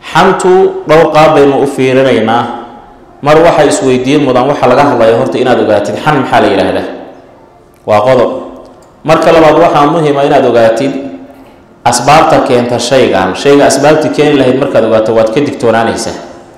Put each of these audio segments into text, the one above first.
xantu dhowr qaab baynu u fiirinaynaa mar waxaa isweydiin mudan waxaa laga hadlaya horta inaad ogaatid xan maxaa la yidhaahdaa waa qodob marka labaad waxaa muhima inaad ogaatid asbaabta keenta shaygan shayga asbaabti keeni lahayd markaad ogaato waad ka digtoonaanaysaa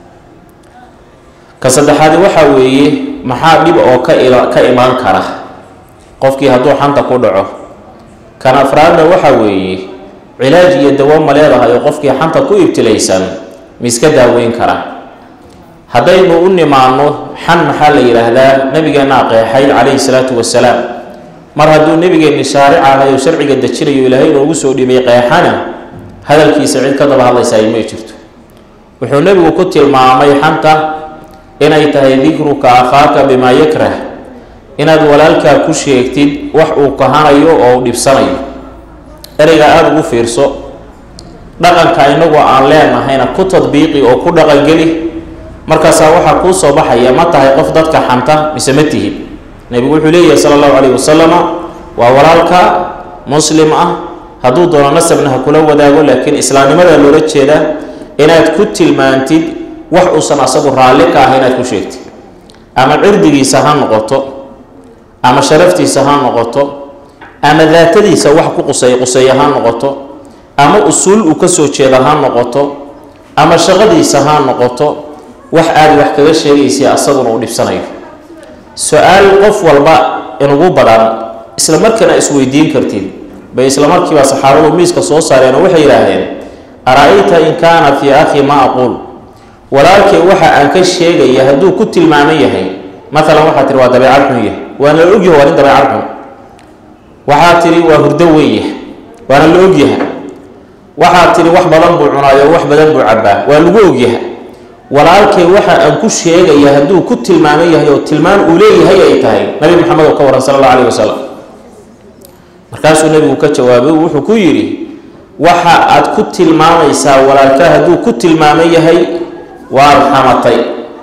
ka saddexaadi waxaa weeye maxaa dhib oo ka ka imaan kara qofkii hadduu xanta ku dhaco kan afraadna waxaa weeye cilaaj iyo dawo ma leedahay oo qofkii xanta ku ibtilaysan ma iska daaweyn kara haddaynu u nimaano xan maxaa la yidhaahdaa nabigeennaa qeexay calayhi salaatu wasalaam mar hadduu nebigeenni shaaric ahay oo sharciga dejinayo ilaahay inoogu soo dhibay qeexana hadalkiisa cid ka daba hadlaysaay may jirto wuxuu nebigu ku tilmaamay xanta inay tahay dikruka akhaaka bimaa yakrah inaad walaalkaa ku sheegtid wax uu kahanayo oo u dhibsanayo ereyga aada ugu fiirso dhaqanka inagoo aan leenahayna ku tadbiiqi oo ku dhaqangeli markaasaa waxaa kuu soo baxaya ma tahay qof dadka xanta mise ma tihid nebigu wuxuu leeyahay sala allahu calayhi wasalama waa walaalka muslim ah hadduu doono nasabna ha kula wadaago laakiin islaamnimada loola jeedaa inaad ku tilmaantid wax uusan asagu raalli ka ah inaad ku sheegtid ama cirdigiisa ha noqoto ama sharaftiisa ha noqoto ama daatadiisa wax ku qusey quseeya ha noqoto ama usuul uu ka soo jeeda ha noqoto ama shaqadiisa ha noqoto wax aada wax kaga sheegaysa asaguna uu dhibsanayo su-aal qof walba inugu badan isla markaana isweydiin kartid bay isla markiiba saxaabadu miiska soo saareen oo waxay yidhaahdeen ara-ayta in kaana fii akhi ma aquul walaalkay waxa aan ka sheegaya hadduu ku tilmaaman yahay maalan waxaa tihi waa dabeecad xun yahay waana la ogyahay waa nin dabeecad xun waxaa tidhi waa hurdo weeye waana la ogyahay waxaa tidhi wax badan buu cunaayo wax badan buu cabbaa waa lagu ogyahay walaalkay waxa aan ku sheegaya hadduu ku tilmaaman yahay oo tilmaan uu leeyahay ay tahay nabi maxamed oo ka waran sala allahu alayh wasalam markaasuu nebigu ka jawaabay wuxuu ku yidhi waxa aad ku tilmaamaysaa walaalkaa hadduu ku tilmaaman yahay waad xamatay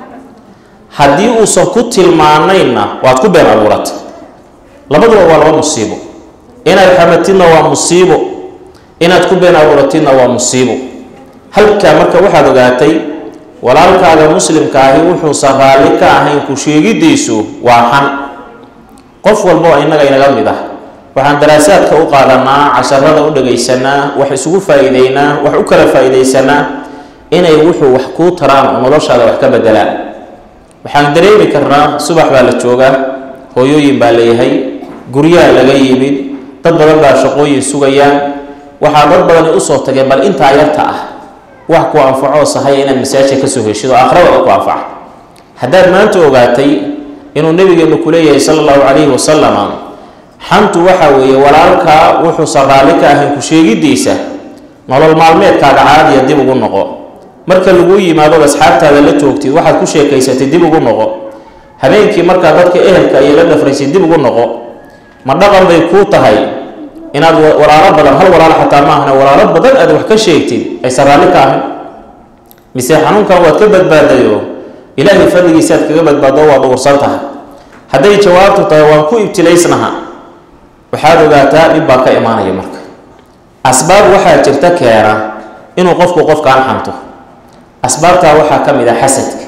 haddii uusan ku tilmaanaynna waad ku been abuuratay labaduba waa laba musiibo inaad xamatidna waa musiibo inaad ku been abuuratidna waa musiibo halkaa marka waxaad ogaatay walaalkaaga muslimka ahi wuxuusan raalli ka ahayn ku sheegidiisu waa xan qof walba oo innaga inaga mid ah waxaan daraasaadka u qaadanaa casharada u dhagaysanaa wax isugu faa-iideynaa wax u kala faa-iideysanaa inay wuxuu wax kuu taraan oo noloshaada wax ka bedelaan waxaan dareemi karnaa subax baa la joogaa hooyooyin baa leeyahay guryaha laga yimid dad badan baa shaqooyin sugayaan waxaa dad badani usoo tageen bal intaa yarta ah wax ku anfaco sahaya inaad masaajka kasoo heshid oo aakhirada ku anfaca haddaad maanta ogaatay inuu nabigeenu ku leeyahay sala allahu calayhi wasalama xantu waxa weeye walaalkaa wuxuusan raalli ka ahayn ku sheegidiisa nolol maalmeedkaaga caadiya dib ugu noqo marka lagu yimaadood asxaabtaada la joogtid waxaad ku sheekaysatay dib ugu noqo habeenkii markaa dadka ehelka iyo la dhafraysay dib ugu noqo ma dhaqan bay kuu tahay inaad walaalo badan hal walaalo xataa maahna walaalo badan aad wax ka sheegtid aysan raalli ka ahayn mise xanuunkan waad ka badbaadayo ilaahay fadligiisaaad kaga badbaado waad uursan tahay hadday jawaabtu tahay waan ku ibtilaysnaha waxaad ogaataa dhib baa ka imaanaya marka asbaab waxaa jirta keena inuu qofku qofkaan xanto asbaabtaa waxaa ka mid ah xasadka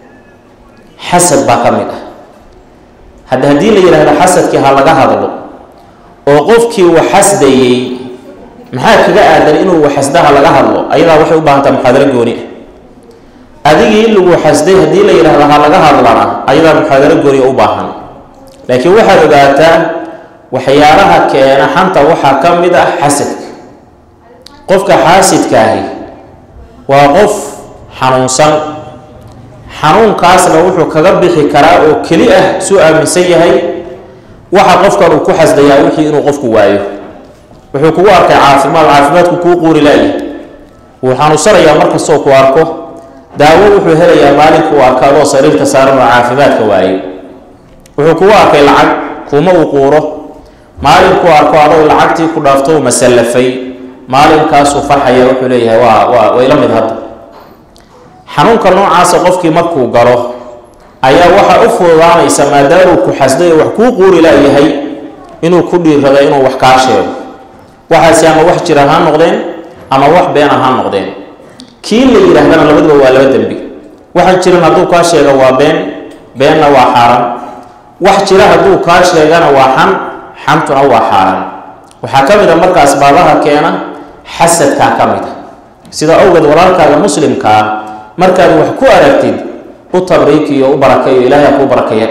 xasad baa ka mid ah hadda haddii la yidhaahdo xasadkii ha laga hadlo oo qofkii uu xasdayey maxaa kaga aadan inuu xasdaha laga hadlo ayadaa waxay u baahantaa muxaadaro gooni ah adigii in lagu xasday haddii la yidhaahdo ha laga hadlana ayadaa muxaadaro gooni u baahan laakiin waxaad ogaataa waxyaalaha keena xanta waxaa ka mid ah xasadka qofka xaasidkaahi waa qof xanuunsan xanuunkaasna wuxuu kaga bixi karaa oo keli ah suu aaminsan yahay waxa qofkan uu ku xasdayaa wixii inuu qofku waayo wuxuu kugu arkay caafimaad caafimaadku kuu quuri laaya wuu xanuunsanayaa markastoo ku arko daawo wuxuu helayaa maalinka uu arka adoo sariirka saaran oo caafimaadka waayo wuxuu kugu arkay lacag kuma uu quuro maalinkuu arko adoo lacagtii ku dhaafto uu masallafay maalinkaasuu farxaya wuxuu leeyahay waa waa way la mid hadda xanuunka noocaasa qofkii markuu galo ayaa waxaa u fududaanaysa maadaamuu ku xasday oo wax kuu quuri laayahay inuu ku dhiirrada inuu wax kaa sheego waxaasi ama wax jira ha noqdeen ama wax beena ha noqdeen kii la yidhaahdana labaduba waa laba dembi waxaan jirin hadduu kaa sheega waa been beenna waa xaaraan wax jira hadduu kaa sheegana waa xan xantuna waa xaaraan waxaa ka mid a marka asbaabaha keena xasadkaa ka mid a sida awgeed walaalkaaga muslimkaa markaad wax ku aragtid u tabriikiyo u barakeeyo ilaahay ha kuu barakeeya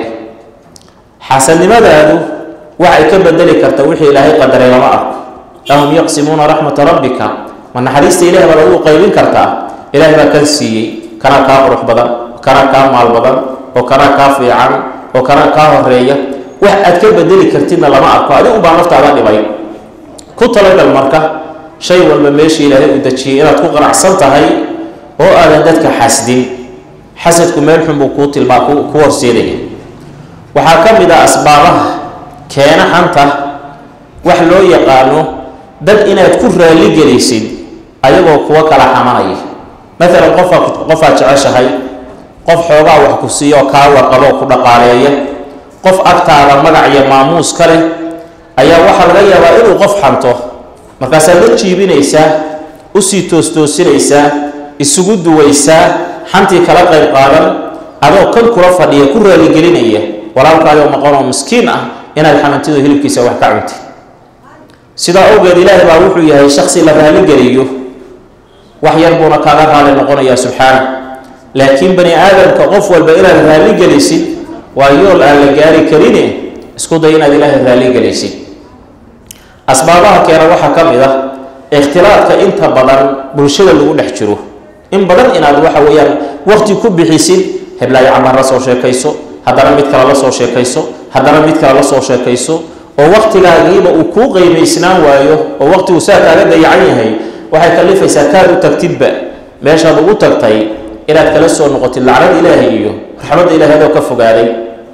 xasadnimadaadu waxay ka bedeli karta wixii ilaahay qadaray lama arko ahum yaqsimuuna raxmata rabbika ma naxariista ilahay baad adigu qaybin kartaa ilaahay baa kan siiyey kanaa kaa qurux badan kanaa kaa maal badan oo kanaa kaa fiican oo kanaa kaa horeeya wax aad ka bedeli kartidna lama arko adigu baa naftaada dhibay ku talagal marka shay walba meeshii ilaahay uu dejiyey inaad ku qanacsan tahay oo aadan dadka xasdin xasadku meel xun buu kuu tilmaa ku horseedaya waxaa ka mid ah asbaabaha keena xanta wax loo yaqaano dad inaad ku raali gelaysid ayagoo kuwa kala xamanaya maalan qofa qofaad jeceshahay qof xoogaa wax ku siiya oo kaa warqabo oo ku dhaqaaleeya qof agtaada magac iyo maamuus ka leh ayaa waxaa laga yaabaa inuu qof xanto markaasaad la jiibinaysaa usii toostoosinaysaa isugu duwaysaa xantii kala qayb qaadan adoo kan kula fadhiya ku raaligelinaya walaalkaayoo maqan oo miskiin ah inaad xamantido hilibkiisa wax ka cuntay sidaa awgeed ilaahay baa wuxuu yahay shaksi la raaligeliyo wax yar buuna kaaga raali noqonayaa subxaana laakiin bani aadamka qof walba inaad raaligelisid waa yool aan la gaari karine isku day inaad ilaahay raaligelisid asbaabaha keena waxaa ka mid ah ikhtilaadka inta badan bulshada lagu dhex jiro in badan inaad waxa weeyaan waqti ku bixisid heblaayo camar la soo sheekayso haddana mid kale la soo sheekayso haddana mid kale la soo sheekayso oo waqtigaagiiba uu kuu qiimaysnaan waayo oo waqtigu saa kaaga dayacan yahay waxay kalifaysaa kaad u tagtidba meeshaad ugu tagtay inaad kala soo noqotid lacnad ilaahay iyo raxmadda ilahay adoo ka fogaaday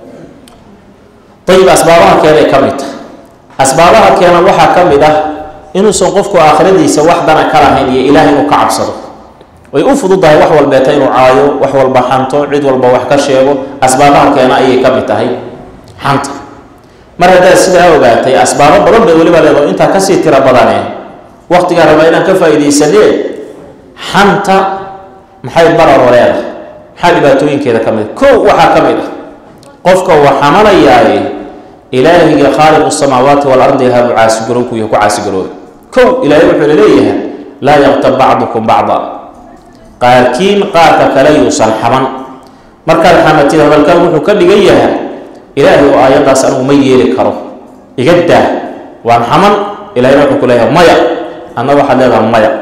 ayib asbaabaha keenay ka mid tahay asbaabaha keena waxaa ka mid ah inuusan qofku aakhiradiisa wax dana ka lahayn iyo ilaah inuu ka cabsado way u fududahay wax walbeeta inuu caayo wax walba xanto cid walba wax ka sheego asbaabaha keena ayay ka mid tahay xanta mar haddaad sidaa ogaatay asbaabo badan bay weliba leedo intaa kasii tiro badanee waqtigaa rabaa inaan ka faa'iidaysanee xanta maxay bararo leedahay maxaa dhibaatooyinkeeda ka mid kow waxaa ka mid ah qofka uu xamanayaaye ilaahiga khaaliqu samaawaati waalardi ahaabuu caasigarowku yahay ku caasigarooba kow ilaahay wuxuu leeyahay laa yaqtab bacdukum bacda qaarkiin qaarka kale yuusan xaman markaad xamatid hadalkan wuxuu ka dhigan yahay ilaahay oo aayaddaas anigu ma yeeli karo iga daa waan xaman ilahayna wuxuu ku leeyahay maya adna waxaad leedaha maya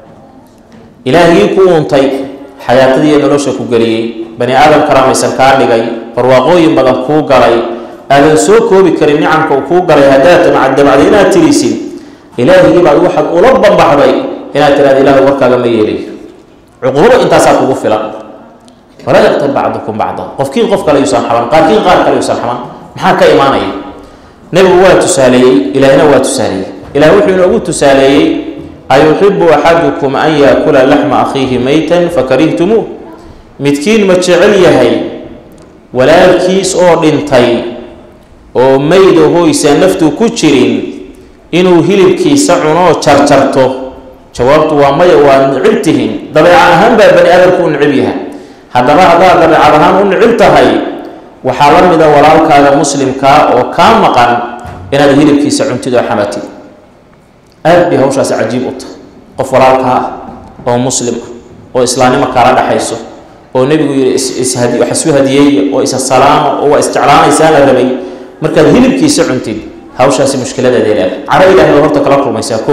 ilaahigii ku uuntay xayaatadiiyo nolosha ku geliyey bani aadam karaamaysan kaa dhigay barwaaqooyin badan kuu galay aadan soo koobi karin nicamka uu kuu galay haddaad damacdamacday inaad tirisid ilaahigii baad waxaad ula bambaxday inaad tiraada ilahay warkaaga ma yeelayo cuquubo intaasaa kugu filan walaa yaqtab bacdukum bacda qofkiin qof kale yuusan xaban qaarkiin qaar kale yuusan xaban maxaa ka imaanaya nebigu waa tusaaleeyey ilaahina waa tusaaleeyey ilaah wuxuu inoogu tusaaleeyey ayuxibu axadukum an yaakula laxma akhiihi maytan fakarihtumuu midkiin ma jecel yahay walaalkiis oo dhintay oo mayda hoysa naftu ku jirin inuu hilibkiisa cunoo jarjarto jawaabtu waa maya waa nicib tihin dabeeca ahaan baa bani aadamku u nicib yahay haddaba haddaad dabeecad ahaan u nicib tahay waxaa la mida walaalkaaga muslimkaa oo kaa maqan inaad hilibkiisa cuntid oo xamatid aad bay hawshaasi cajiib u tahay qof walaalkaa ah oo muslim ah oo islaamnimo kaala dhexayso oo nebigu yidhi wax isu hadiyeeya oo isa salaama oo waa isjeclaanaysaa la rabay markaad hilibkiisa cuntid hawshaasi mushkiladeeda leedahay cara ilahay baad horta kala kulmaysaa kow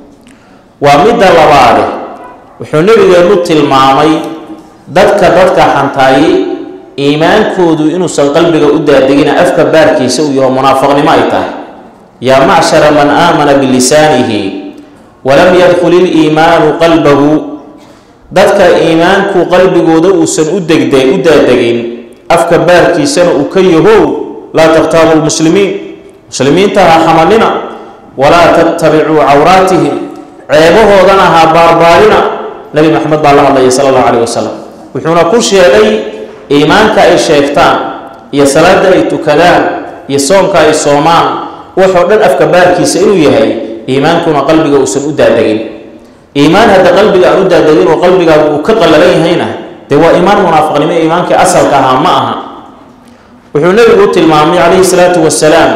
waa midda labaade wuxuu nebigeenu tilmaamay dadka dadka xantaaye iimaankoodu inuusan qalbiga u daadegina afka baarkiisa uu yaho munaafaqnimo ay tahay yaa macshara man aamana bilisaanihi walam yadkhul iliimaanu qalbahu dadka iimaanku qalbigooda uusan u degde u daadegin afka baarkiisana uu ka yahow laa takhtaabu lmuslimiin muslimiinta ha xamanina walaa tattabicuu cawraatihim ceebahoodana ha baarbaarina nabi maxamed baa la hadlaya sala allahu calayh wasalam wuxuuna ku sheegay iimaanka ay sheegtaan iyo salaada ay tukadaan iyo soomka ay soomaan waxoo dhan afka baarkiisa inuu yahay iimaankuna qalbiga uusan u daadegin iimaan hadda qalbiga aan u daadegin oo qalbigaagu uu ka qallalan yahayna dee waa iimaan munaafiqnimo iimaankii asalka ahaa ma aha wuxuu nebigu u tilmaamay calayhi salaatu wasalaam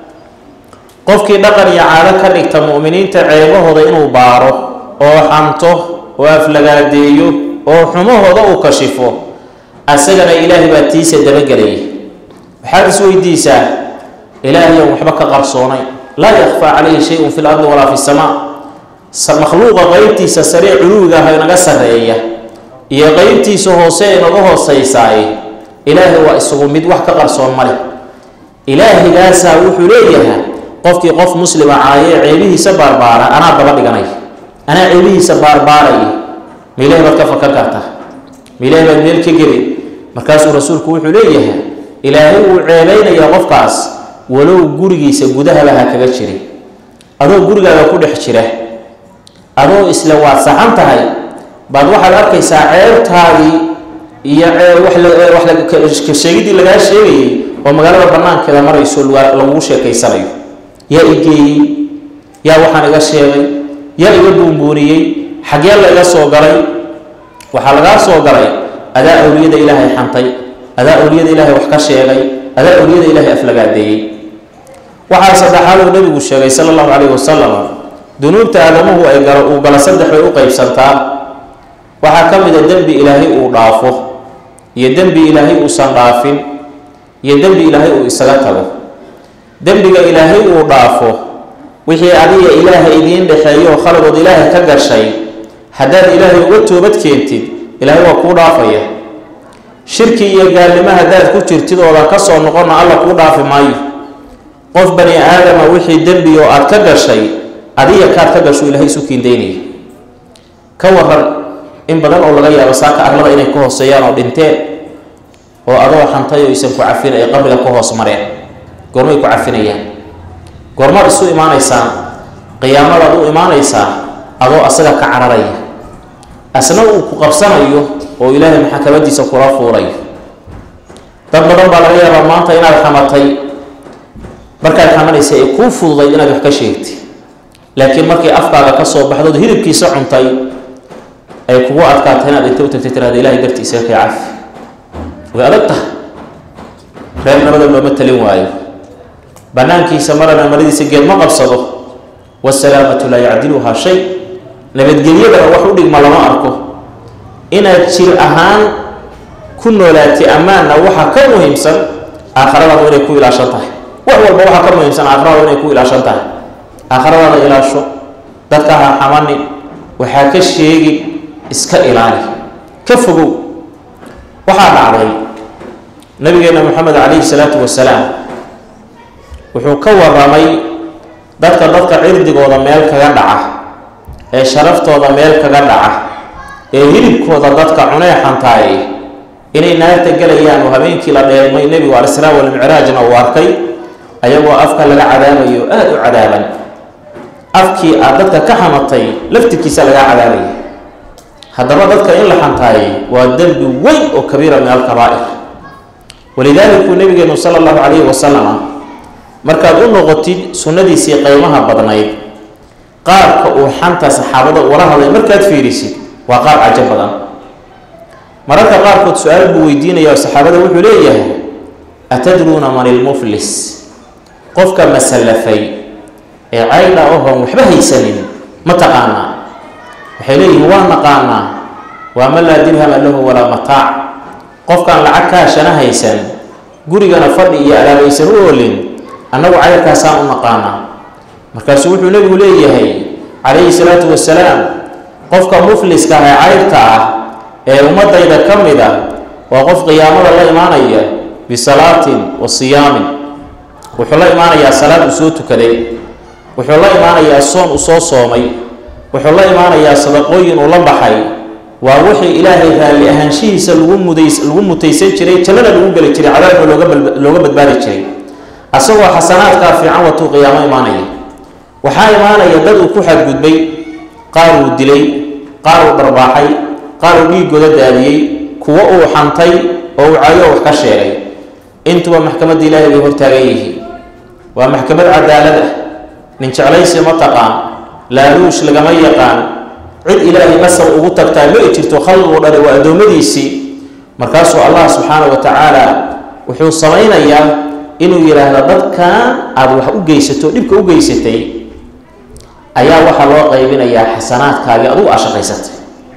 qofkii dhaqan iyo caado ka dhigta mu'miniinta ceebahooda inuu baaro oo xanto oo aflagaadeeyo oo xumahooda uu kashifo asagana ilaahay baa tiisa dabagelaya waxaad is weydiisaa ilaahayan waxba ka qarsoonay laa yakfaa calayhi shay-un fi lardi walaa fi samaa makhluuqa qeybtiisa saree culuwiga ah inaga sarreeya iyo qeybtiisa hoose inaga hooseysaay ilaahay waa isugu mid wax ka qarsoon ma leh ilaahigaasaa wuxuu leeyahay qofkii qof muslima caayee ceebihiisa baarbaara anaa daba dhiganay anaa ceebihiisa baarbaaraya ma ilahay baad ka fakar kartaa ma ilahay baad meel ka gelin markaasuu rasuulku wuxuu leeyahay ilaahay uu ceebaynayaa qofkaas walow gurigiisa gudahaba ha kaga jirin adoo gurigaaga ku dhex jira adoo isla waad saxan tahay baad waxaad arkaysaa ceebtaadii iyo waxsheegidii lagaa sheegayay oo magaalada banaankeeda marayso lagugu sheekaysanayo yaa i geeyey yaa waxaan iga sheegay yaa iga buunbuuniyey xaggee la iga soo galay waxaa lagaa soo galay adaa awliyada ilaahay xantay adaa awliyada ilaahay wax ka sheegay adaa awliyada ilaahay aflagaadeeyey waxaa saddexaad uu nebigu sheegay sala allahu calayhi wasalam dunuubta aadamuhu ay galo uu galo saddex bay u qeybsantaa waxaa ka mid a dembi ilaahay uu dhaafo iyo dembi ilaahay uusan dhaafin iyo dembi ilaahay uu isaga tago dembiga ilaahay uu dhaafo wixii adiga ilaahay idiin dhexeeyo oo khaladood ilaahay ka gashay haddaad ilaahay uga toobad keentid ilaahay waa kuu dhaafaya shirki iyo gaalnimo haddaad ku jirtid oodan ka soo noqonna alla kuu dhaafi maayo qof bani aadama wixii dembi oo aad ka gashay adiga kaad ka gasho ilaahay isu kiindaynaya ka waran in badan oo laga yaabo saaka arlada inay ka hooseeyaan oo dhinteen oo adoo xantay oo isan ku cafin ay qabriga ka hoos mareen goormay ku cafinayaan goormaad isu imaanaysaan qiyaamadaad u imaanaysaa adoo asaga ka cararaya asna uu ku qabsanayo oo ilaahay maxakamadiisa kula fuulayo dad badan baa laga yaabaa maanta inaad xamatay markaad xamanaysa ay kuu fududayd inaad wax ka sheegtay laakiin markii afkaaga ka soo baxdood hilibkiisa cuntay ay kugu adkaatay inaad inta u tagtay tirahda ilahay dartiisa kay cafi way adag tahay reer nabada looma talin waayo banaankiisa marana maradiisa geed ma qabsado wasalaamatu laa yacdiluhaa shay nabadgelyadana wax u dhigma lama arko inaad jir ahaan ku noolaatay ammaanna waxa ka muhiimsan aakhiradaadu inay ku ilaashan tahay wax walba waxaa ka muhiimsan aakhiradaadu inay ku ilaashan tahay aakhiradaada ilaasho dadka ha xamanin waxaa ka sheegin iska ilaali ka fogow waxaa dhacday nabigeena moxamed calayhi salaatu wasalaam wuxuu ka waramay dadka dadka cirdigooda meel kaga dhaca ee sharaftooda meel kaga dhaca ee hilibkooda dadka cunee xantaaye inay naarta gelayaan oo habeenkii la dheelmay nebigu alisraa walmicraajna uu arkay ayagoo afka laga cadaabayo aada u cadaaban afkii aad dadka ka xamatay laftirkiisa lagaa cadaabaya haddaba dadka in la xantaaye waa dembi weyn oo kabiira min alkabaa'ir walidaalika uu nabigeenu sala allahu calayhi wasalama markaad u noqotid sunnadiisii qeymaha badnayd qaabka uu xanta saxaabada ula hadlay markaad fiirisid waa qaab cajo badan mararka qaarkood su-aal buu weydiinaya oo saxaabada wuxuu leeyahay atadruuna man ilmuflis qofka masallafay ee caydha ohoon waxba haysanin ma taqaanaa waxay leeyihiin waa naqaanaa waa man laa dirhama lahu walaa mataac qofkaan lacag kaashana haysan gurigana fadhi iyo alaabaysan u oolin annagu cayrkaasaan u naqaanaa markaasuu wuxuu nebigu leeyahay calayhi salaatu wasalaam qofka mufliska ah ee cayrta ah ee ummadayda ka mid a waa qof qiyaamada la imaanaya bisalaatin wa siyaamin wuxuu la imaanayaa salaad uu soo tukaday wuxuu la imaanayaa soon uu soo soomay wuxuu la imaanayaa sadaqooyin uu la baxay waa wixii ilaahay raalli ahaanshihiisa lagu mudays lagu mutaysan jiray jannada lagu geli jiray cadaabna looga looga badbaadi jiray asagoo xasanaadkaa fiican watuu qiyaamo imaanaya waxaa imaanaya dad uu ku xadgudbay qaar uu dilay qaar uu dharbaaxay qaar uu dhiigooda daadiyey kuwo uu xantay oo uu caayo wax ka sheegay intuba maxkamadda ilaahay bay hortaagan yihiin waa maxkamad cadaalad ah nin jeclaysi ma taqaan laaluush lagama yaqaan cid ilaahay nasab ugu tagtaa ma i jirto khalqigu dhani waa addoommadiisii markaasuu allah subxaana wa tacaala wuxuu samaynayaa inuu yidhaahdo dadkan aada wax u geysato dhibka u geysatay ayaa waxaa loo qaybinayaa xasanaadkaagii adugu aa shaqaysatay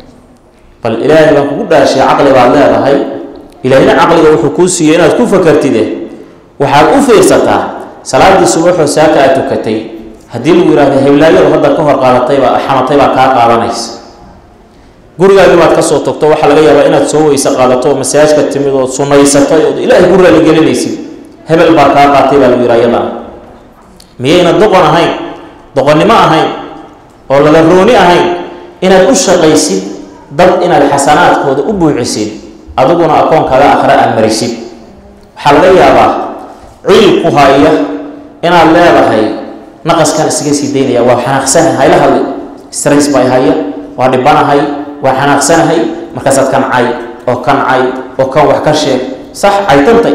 bal ilaahay baan kugu dhaashay caqli baad leedahay ilaahina caqliga wuxuu kuu siiyey inaad ku fakartide waxaad u fiirsataa salaadii subaxoo saaka aad tukatay haddii lagu yihahdo heblaayadu hadda ka hor qaadatayba xamatay baa kaa qaadanaysa gurigaagii baad kasoo tagto waxaa laga yaabaa inaad soo weyse qaadato oo masaajka timid ood sunaysatay ood ilaahay ku raaligelinaysid hebel baa kaa qaatay baa lagu yidhaha yadan miyayna doqon ahayn doqonnimo ahayn oo lala rooni ahayn inaad u shaqaysid dad inaad xasanaadkooda u buuxisid adiguna akoonkaaga akhre aad marisid waxaa laga yaabaa ciil ku haya inaad leedahay naqaskan isaga sii daynaya waa xanaaqsanahay hayla hadli strays bay haya waa dhibanahay waa xanaaqsanahay markaasaad kancay oo kancay oo kan wax ka sheeg sax caytantay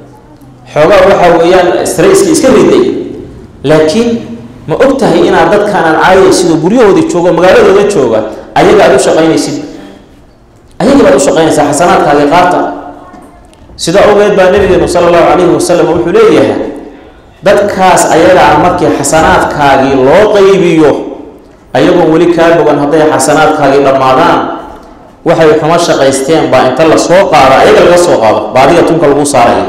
xoogaa waxaa weeyaan strayska iska riday laakiin ma og tahay inaad dadkaanaan caayaysid oo guryahoodii joogo magaaladooda jooga ayaga aad u shaqaynaysid ayaga baad u shaqaynaysaa xasanaadkaagii qaata sidaa ogeed baa nabigeenu sala allahu calayhi wasalam wuxuu leeyahay dadkaas ayagaa markii xasanaadkaagii loo qaybiyo ayagoon weli kaa bogan hadday xasanaadkaagii dhammaadaan waxay xumo shaqaysteen baa inta la soo qaado ayaga laga soo qaado baadiga tunka lagu saaraya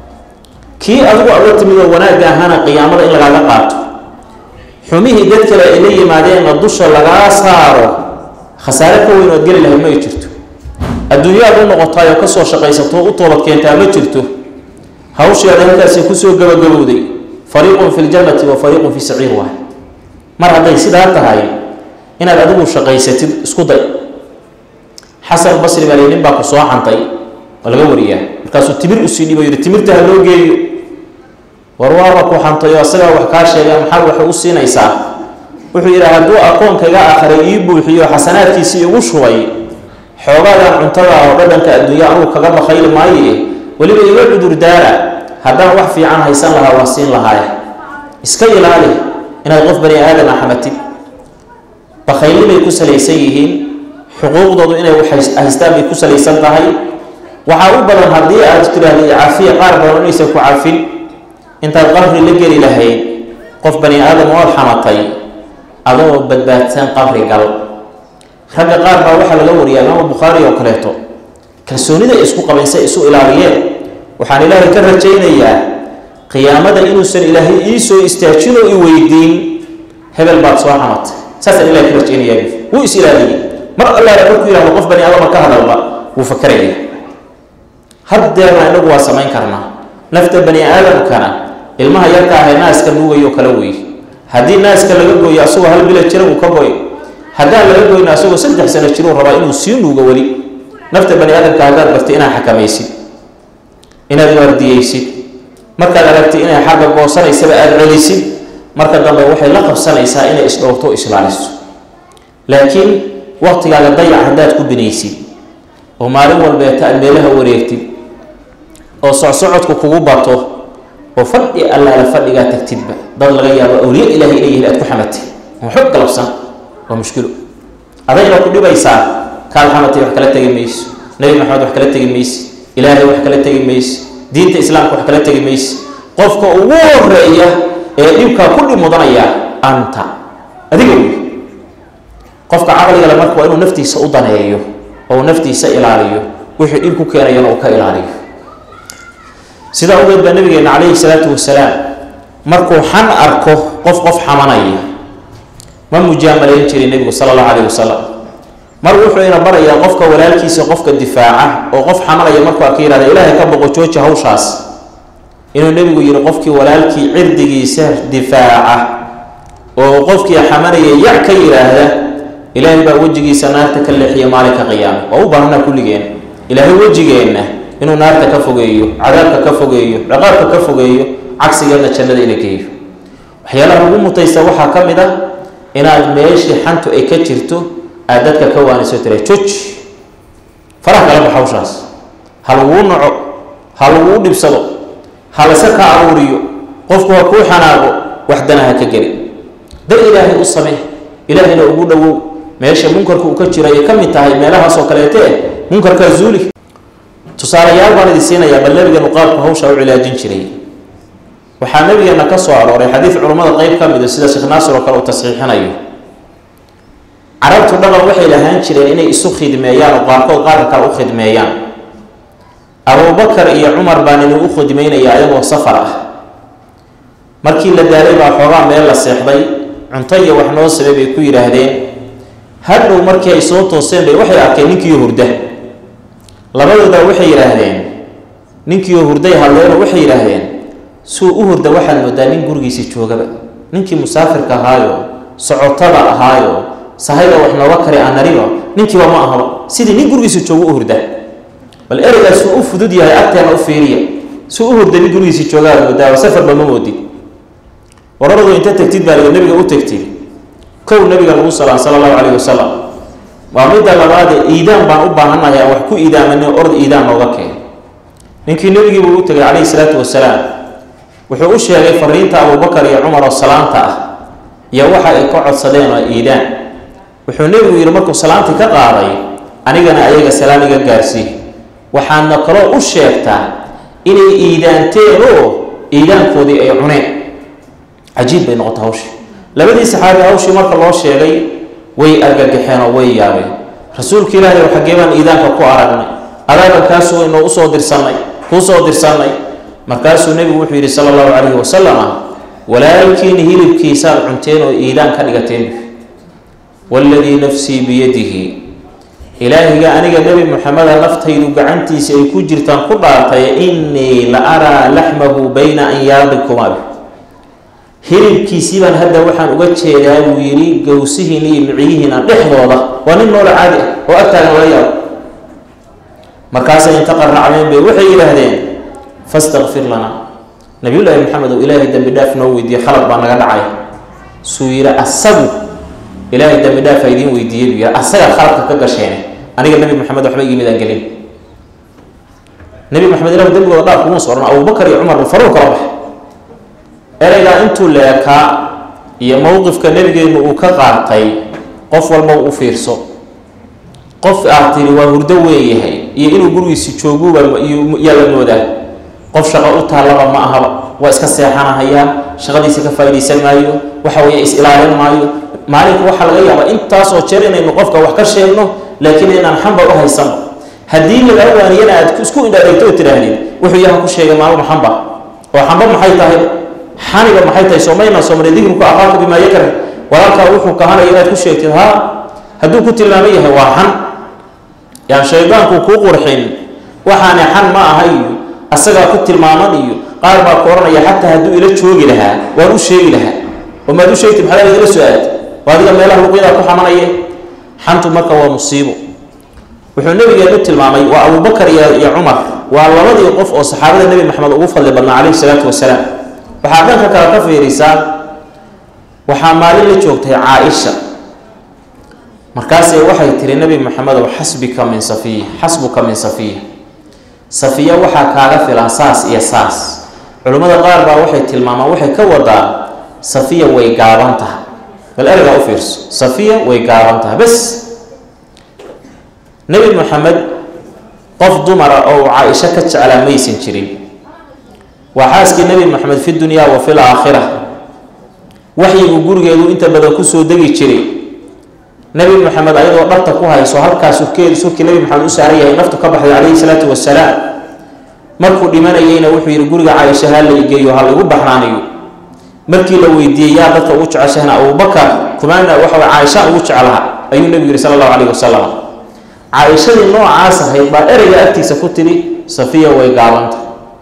kii adigu adla timid oo wanaagga ahaana qiyaamada in lagaaga qaato xumihii dad kale ay la yimaadeenna dusha lagaa saaro khasaare ka weyn ood geli lahay ma ay jirto adduunyaad u noqotaayoo kasoo shaqaysato u toobad keentaa ma jirto hawsheeda halkaasi kusoo gabagabowday fariiqun fi ljannati wa fariiqun fi saciir waay mar hadday sidaa tahay inaad adigu shaqaysatid isku day xasan basri baa nin baa ku soo xantay waa laga wariyaa markaasuu timir usii dhibo yidhi timirta ha loo geeyo war waaba ku xantay oo asagaa wax kaa sheega maxaad waxay u siinaysaa wuxuu yidhi hadduu akoonkayga akhray ii buuxiyo xasanaadkiisii igu shubay xoogaadan cuntada oo dhadhanka adduunya anugu kaga bakayli maaye weliba iga cudur daara haddaan wax fiican haysan lahaa waa siin lahaaye iska ilaali inaad qof bani aadam a xamatid bakayli bay ku salaysan yihiin xuquuqdoodu inay haystaan bay ku salaysan tahay waxaa u badan haddii aad tiraahdo caafiya qaar badan inaysan ku cafin intaad qabri la geli lahayd qof bani aadam ood xamatay adoo badbaadsan qabri gal ragga qaar baa waxaa laga wariyaa imaama bukhaari oo kaleeto kalsoonida isku qabayn say isu ilaaliyeen waxaan ilaahay ka rajaynayaa qiyaamada inuusan ilaahay ii soo istaajin oo i weydiin hebel baad soo xamatay saasaan ilahay ka rajaynayaa wuu is ilaaliyey mar allaala markuu yihahdo qof bani aadama ka hadalba wuu fakaraya haddeerna inagu waa samayn karnaa nafta bani aadamkana ilmaha yarka ahay naaska nuugayo kala wey haddii naaska laga gooyo asagoo hal bila jira uu ka goy haddaan laga goyna asagoo saddex sano jiruu rabaa inuu sii nuugo weli nafta bani aadamka haddaad bartay inaad xakamaysid inaad waardiyeysid markaad aragtay inay xagga goosanaysaba aada celisid marka dambe waxay la qabsanaysaa inay isdhowrto o islaaliso laakiin waqtigaaga dayac haddaad ku binaysid oo maalin walbeeta aad meelaha wareegtid oo socsocodku kugu bato oo fadhi allaala fadhigaa tagtidba dad laga yaabo awliya ilaahay inay yihiin aad ku xamatay oo xog galabsan waa mushkilo adayna ku dhibaysaa kaad xamatay wax kala tegi mayso nebi maxamed wax kala tegi mayse ilaahay wax kala tegi mayse diinta islaamka wax kala tegi mayse qofka ugu horeeya ee dhibkaa ku dhib mudanaya anta adiga wey qofka caqligale marka waa inuu naftiisa u daneeyo oo uu naftiisa ilaaliyo wixii dhib ku keenayana uu ka ilaaliyo sidaa ogeed baa nabigeena calayhi salaatu wasalaam markuu xan arko qof qof xamanaya ma mujaamalayn jirin nebigu sala allahu calayhi wasalam mar wuxuu ina barayaa qofka walaalkiisa qofka difaaca oo qof xamanaya markuu arka yihahda ilaahay ka boqo jooji hawshaas inuu nebigu yihi qofkii walaalkii cirdigiisa difaaca oo qofkii xamanaya yac ka yidhaahda ilaahay baa wejigiisa naarta ka leexiya maalinka qiyaama waa u baahanaa kulligeen ilaahay wejigeenna inuu naarta ka fogeeyo cadaabka ka fogeeyo dhaqaabka ka fogeeyo cagsigeedna jannada ina geeyo waxyaalaha ugu mutaysta waxaa ka mid ah inaad meeshii xantu ay ka jirto aad dadka ka waaniso tira joji faraha kala bax hawshaas ha laguu naco ha laguu dhibsado ha layska ka aruuriyo qofku ha kuu xanaaqo wax dana ha ka geli dar ilaahay u samee ilaahayna ugu dhowow meesha munkarka uu ka jiro ayay ka mid tahay meelahaasoo kaleete munkarkaa zuuli tusaalayaal baan idin siinayaa bal nabigeenu qaabku hawsha u cilaajin jiray waxaa nabigeena ka soo arooray xadiid culummada qeyb ka mida sida sheekh naasir oo kale uu tasxiixinayo carabtu dhaqan waxay lahaan jireen inay isu khidmeeyaan oo qaarkood qaarka kale u khidmeeyaan abubakar iyo cumar baan idin u khidmeynaya ayagoo safar ah markii la daalay baa xoogaa meel la seexday cunto iyo wax noo sabay bay ku yidhaahdeen hadhow markii ay soo tooseen bay waxay arkeen ninkiiyo hurda labadooda waxay yidhaahdeen ninkiiyo hurday hadleenoo waxay yidhaahdeen suu u hurda waxaad moodaa nin gurigiisi joogaba ninkii musaafirka ahaayo socotada ahaayo sahayda wax nooga kari aanariba ninkiiba ma ahaba sidii nin gurigiisa joogo u hurda bal ereygaas suu u fudud yahay agteena u fiiriya suu u hurda nin gurigiisi joogaad moodaa safarba ma moodid wararadu inta tegtid baa nabiga u tegtid kow nabiga lagu salaan sala allahu calayhi wasalam waa midda labaade iidaan baan u baahannahay aan wax ku iidaamani orod iidaan nooga keen ninkii nebigiibuu u tegay calayhi salaatu wasalaam wuxuu u sheegay fariinta abubakar iyo cumar oo salaanta ah iyo waxa ay ka codsadeen oo iidaan wuxuu nebigu yidhi markuu salaantii ka qaaday anigana ayaga salaam iga gaarsii waxaadna kaloo u sheegtaa inay iidaanteen oo iidaankoodii ay cuneen cajiib bay noqota hawshii labadii saxaabi hawshii marka loo sheegay way argagaxeen oo way yaabeen rasuulka ilaahay xaggee baan iidaanka ku aragnay adaaga kaasuu inoo usoo dirsannay kuu soo dirsannay markaasuu nebigu wuxuu yidhi sala allahu calayhi wasalama walaalkiina hilibkiisaad cunteen oo iidaan ka dhigateen waaladii nafsii biyadihi ilaahiga aniga nebi moxameda naftaydu gacantiisa ay ku jirtaan ku dhaartay innii la araa laxmahu bayna anyaadikumaa hilibkiisii baan hadda waxaan uga jeedaa buu yidhi gowsihiina iyo miciyihiina dhexdooda waa nin noola caadi ah oo agtaagan laga yaabo markaasay inta qarracdeen bay waxay yidhaahdeen fastakfir lana nabiyullaahi maxamed oo ilaahay dembi dhaaf noo weydiiye khalad baa naga dhacay suu yidhi asagu ilaahay dembi dhaaf ha idiin weydiiyey buu yidhi asaga khaladka ka gasheene aniga nebi maxamed waxba igimid aan gelin nebi maxamed ilahu dembigooda dhaaf kuma soo odhan abubakar iyo cumar buu faruur kala baxay ereygaa intuu leekaa iyo mowqifka nebigeennu uu ka qaatay qof walba u fiirso qof aad tiri waa hurdo weeyahay iyo inuu gurigiisi jooguuba yaa la moodaa qof shaqo u taallaba ma ahaba waa iska seexanahayaa shaqadiisa ka faa'iidaysan maayo waxa weeye is-ilaalin maayo maalinka waxaa laga yaabaa intaasoo jeer inaynu qofka wax ka sheegno laakiin inaan xamba u haysanno haddii lagaa waaniyana aad isku indhareegto oo tidhaahdid wuxuu yaha ku sheegay maalmo xamba oo xamba maxay tahay xaniga maxay tahay soomayna soomali dikruka aqaaka bimaa yakra walaalkaa wuxuu kahanaya inaad ku sheegtid haa hadduu ku tilmaaman yahay waa xan yaan shaydaanku kuu qurxin waxaani xan ma aha iyo asagaa ku tilmaaman iyo qaar baa ku odhanaya xataa hadduu ila joogi lahaa waan u sheegi lahaa oo maad u sheegtid maxaad igala soo aad waa adiga meelaha luqyadaa ku xamanaye xantu marka waa musiibo wuxuu nabigeenu tilmaamay waa abubakar iyo iyo cumar waa labadii qof oo saxaabada nebi maxamed ugu fadli badnaa calayhi salaatu wasalaam waxaa dhanka kale ka fiirisaa waxaa maalin la joogtay caa-isha markaasee waxay tiri nebi maxamedow xasbika min safiya xasbuka min safiya safiya waxaa kaaga filan saas iyo saas culimmada qaar baa waxay tilmaamaan waxay ka wadaa safiya way gaaban tahay bal ereygaa u fiirso safiya way gaaban tahay bes nebi maxamed qof dumara oo uu caa-isho ka jeclaa maysan jirin waa xaaskii nebi maxamed fi dunyaa wa fi laakhira waxyigu gurigeedu inta badan kusoo degi jiray nebi maxamed ayadoo dharta ku hayso halkaa surkeedu surkii nebi maxamed u saaran yahay naftu ka baxday calayhi salaatu wasalaam markuu dhimanayeyna wuxuu yidhi guriga caaisha ha la igeeyo ha laigu baxnaaniyo markii la weydiiyey yaa dadka ugu jeceshahna abubakar kumaana waxa caaisha ugu jeclaha ayuu nebigu yihi sala allahu calayhi wasalam caaishadii noocaas ahayd baa ereyga agtiisa ku tidhi safiya way gaabanta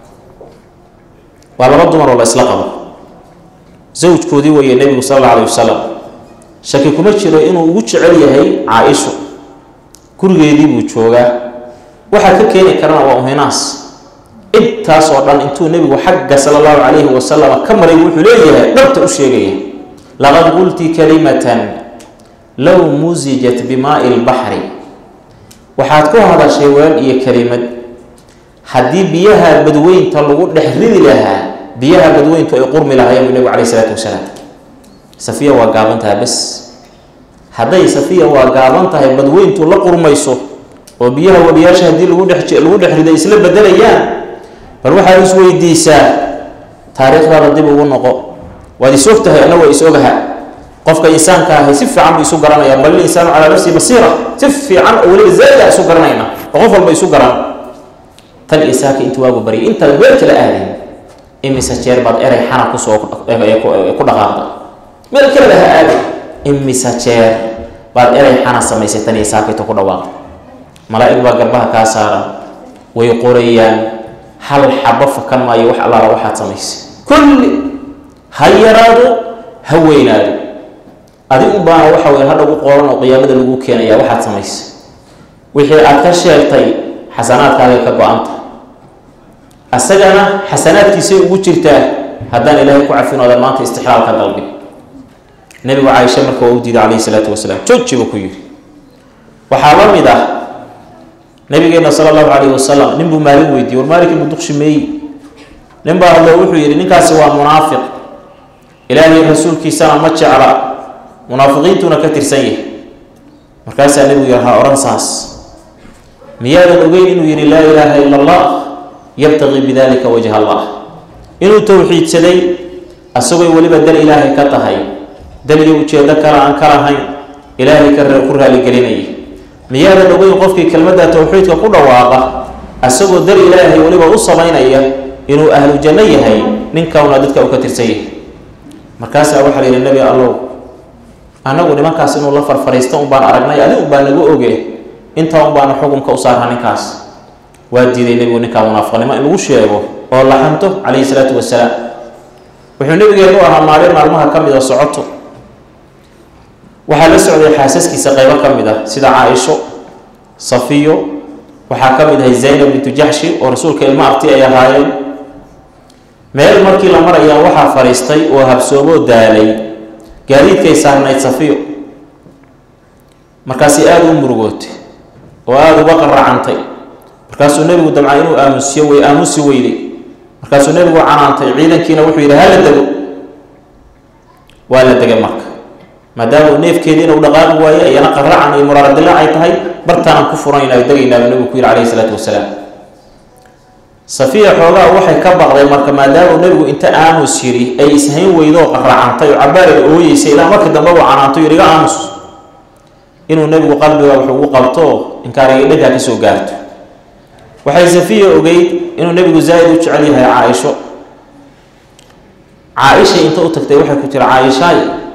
waa laba dumar oo la isla qabo zawjkoodii weeye nebigu sala alla alayh wasalam shaki kuma jiro inuu ugu jecel yahay caa-isho gurigeedii buu joogaa waxaa ka keeni karana waa uhinaas intaas oo dhan intuu nebigu xagga sala allahu calayhi wasalam ka maray wuxuu leeyahay dhabta u sheegaya laqad qulti kalimatan low musijat bimaai lbaxri waxaad ku hadashay weel iyo kelimad haddii biyaha badweynta lagu dhex ridi lahaa biyaha badweyntu ay qurmi lahaayeen buu nebigu calayh isalaatu wasalaam safiya waa gaabantaha bes hadday safiya waa gaaban tahay badweyntu la qurmayso oo biyaha wabiyaasha haddii lagu dhex lagu dhex riday isla bedelayaan bal waxaad isweydiisaa taariikhdaada dib ugu noqo waad is og tahay ana waa is ogaha qofka insaanka ahi si fiican buu isu garanaya bal insaanu calaa nafsihi basiira si fiican oo weliba zaada isu garanayna oo qof walba isu garan tan isaaka inta waagu baryay intaad meel kala aadin imise jeer baad erey xana kusoo ku dhaqaaqda meel kaleba ha aadi imise jeer baad erey xana samaysay tan isaakayta ku dhawaaqda malaa'ig baa garbaha kaa saaran way qorayaan hal xabo fakan maayo wax allaala waxaad samaysay kulli ha yaraado ha weynaado adigu baana waxa weye hadha u qoran oo qiyaamada lagu keenaya waxaad samaysay wixii aad ka sheegtay xasanaadkaagay ka go-anta asagana xasanaadkiisay ugu jirtaa haddaan ilaahay ku cafinoodan maanta istixlaalka dalbin nebigu caaisha marka waa u diiday calayhi salaatu wasalaam jooji buu ku yidhi waxaa la mid ah nabigeena sala allahu calayhi wasalam nin buu maalin weydiiyey war maalinka muduqshi meeyi nin baa hadlo wuxuu yidhi ninkaasi waa munaafiq ilaahay rasuulkiisana ma jecla munaafiqiintuna ka tirsan yahay markaasaa nebigu yihi ha odhan saas miyaadan ogeyn inuu yidhi laa ilaaha ila allah yabtaqii bidalika wajha allah inuu towxiidsaday asagoo weliba dal ilaahay ka tahay dal iyo ujeedo kale aan ka lahayn ilaahay ka ku raaligelinaya miyaadan ogeyn qofkii kelmadda towxiidka ku dhawaaqa asagoo dal ilaahay weliba u samaynaya inuu ahlu janno yahay ninkauna dadka uu ka tirsan yahay markaasaa waxaa la yidhi nebi allow annagu nimankaas inuu la farfariisto un baan aragnay adi un baa nagu oge intaa un baana xukunka u saarnaa ninkaas waa diiday nebigu ninkaa munaafiqnimo in lagu sheego oo la xanto calayhi salaatu wasalaam wuxuu nebigeenu ahaa maalin maalmaha ka mida socoto waxaa la socday xaasaskiisa qaybo ka mid ah sida caaisho safiyo waxaa ka mid ahay zaynab bintu jaxshi oo rasuulka ilmo abti ay ahaayeen meel markii la marayaa waxaa fadhiistay oo habsoomoo daalay gaadiidkay saarnayd safiyo markaasi aada u murugootay oo aada uga qaracantay markaasuu nebigu damcay inuu aamusiyo way aamusi weyday markaasuu nebigu canaantay ciidankiina wuxuu yidhi hala dego waa la degay marka maadaama uu neefkeediina u dhaqaaqi waaye iyana qaracan iyo muraaradila ay tahay bartaanaan ku furanaynaa degaynaaba nebigu ku yidhi calayhi salaatu wasalaam safiya xoogaa waxay ka baqday marka maadaama nebigu inta aamus yidhi ay ishayn weydoo qaracantay oo cabaar ay ooyeysay ilaa markii dambe uu canaanto yidhi iga aamus inuu nebigu qalbiga wax ugu qabto inkaariga dhankaa ka soo gaarto waxay safiya ogeyd inuu nebigu zaa'id u jecel yahay caaisho caaisha inta u tagtay waxay ku tiri caaishaay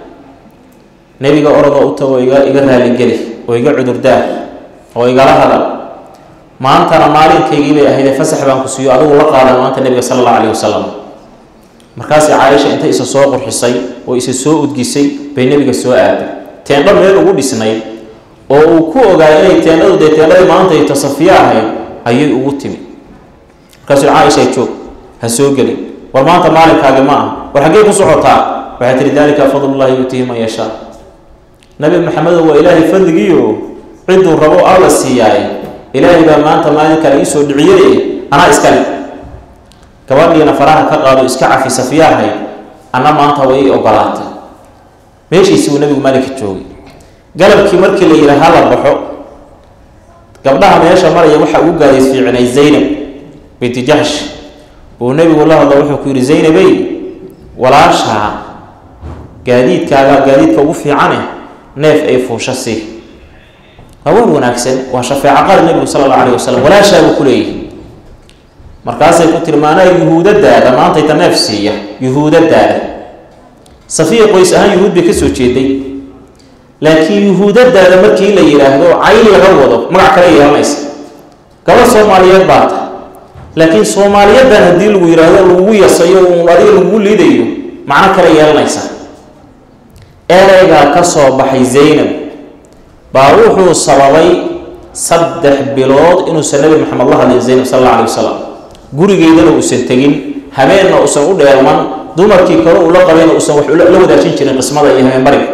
nebiga orodoo u tago iga iga raaligeli oo iga cudurdaar oo igala hadal maantana maalinkaygii bay ahaydee fasax baan ku siiyo adigu la qaadan maanta nebiga sala allahu calayhi wasalam markaasi caaisha inta isa soo qurxisay oo isa soo udgisay bay nebiga soo aaday teendho meel ugu dhisnayd oo uu ku ogaay inay teendhadu dee teendhadii maanta ay tasafiyo ahayd ayay ugu timi markaasuu caaisha joog ha soo gelin war maanta maalinkaagi ma ah war xaggee ku socotaa waxay tihi dalika fadlullahi yuutihi man yashaa nabi maxamedo waa ilaahay fadligiio cidduu rabo alla siiyaaye ilaahay baa maanta maalinkan iisoo dhiciyey anaa iskale gabadhiina faraha ka qaado iska cafi safiyaahay anna maanta way i ogolaatay meeshiisi buu nabigu maalinka joogay galabkii markii la yidhi hala baxo gabdhaha meesha maraya waxaa ugu gaadays fiicinay zaynab binti jaxsh uu nebigu la hadlo wuxuu ku yidhi zaynabey walaashaa gaadiidkaaga gaadiidka ugu fiicane neef ay fuusha sii waa war wanaagsan waa shafeeco qaali nebigu sala allahu alayh wasalam walaashaa buu ku leeyahay markaasay ku tiri maanaa yuhuudadaada maantayta neef siiya yuhuudadaada safiya qoys ahaan yuhuud bay ka soo jeeday laakiin yuhuudadaada markii la yidhaahdo cayn laga wado magac kale yeelanaysa gabadh soomaaliyeed baa ta laakiin soomaaliyadan haddii lagu yidhaahdo lagugu yasayo uun adiga lagugu liidayo macno kale yeelanaysa ereygaa ka soo baxay zaynab baa wuxuu sababay saddex bilood inuusan nabi maxamed la hadlin zaynab sal alla alay wasalam gurigeydana uusan tegin habeenna uusan u dheelman dumarkii kale uu la qabayna uusan wax la wadaajin jirin qismada iyo habeenbariga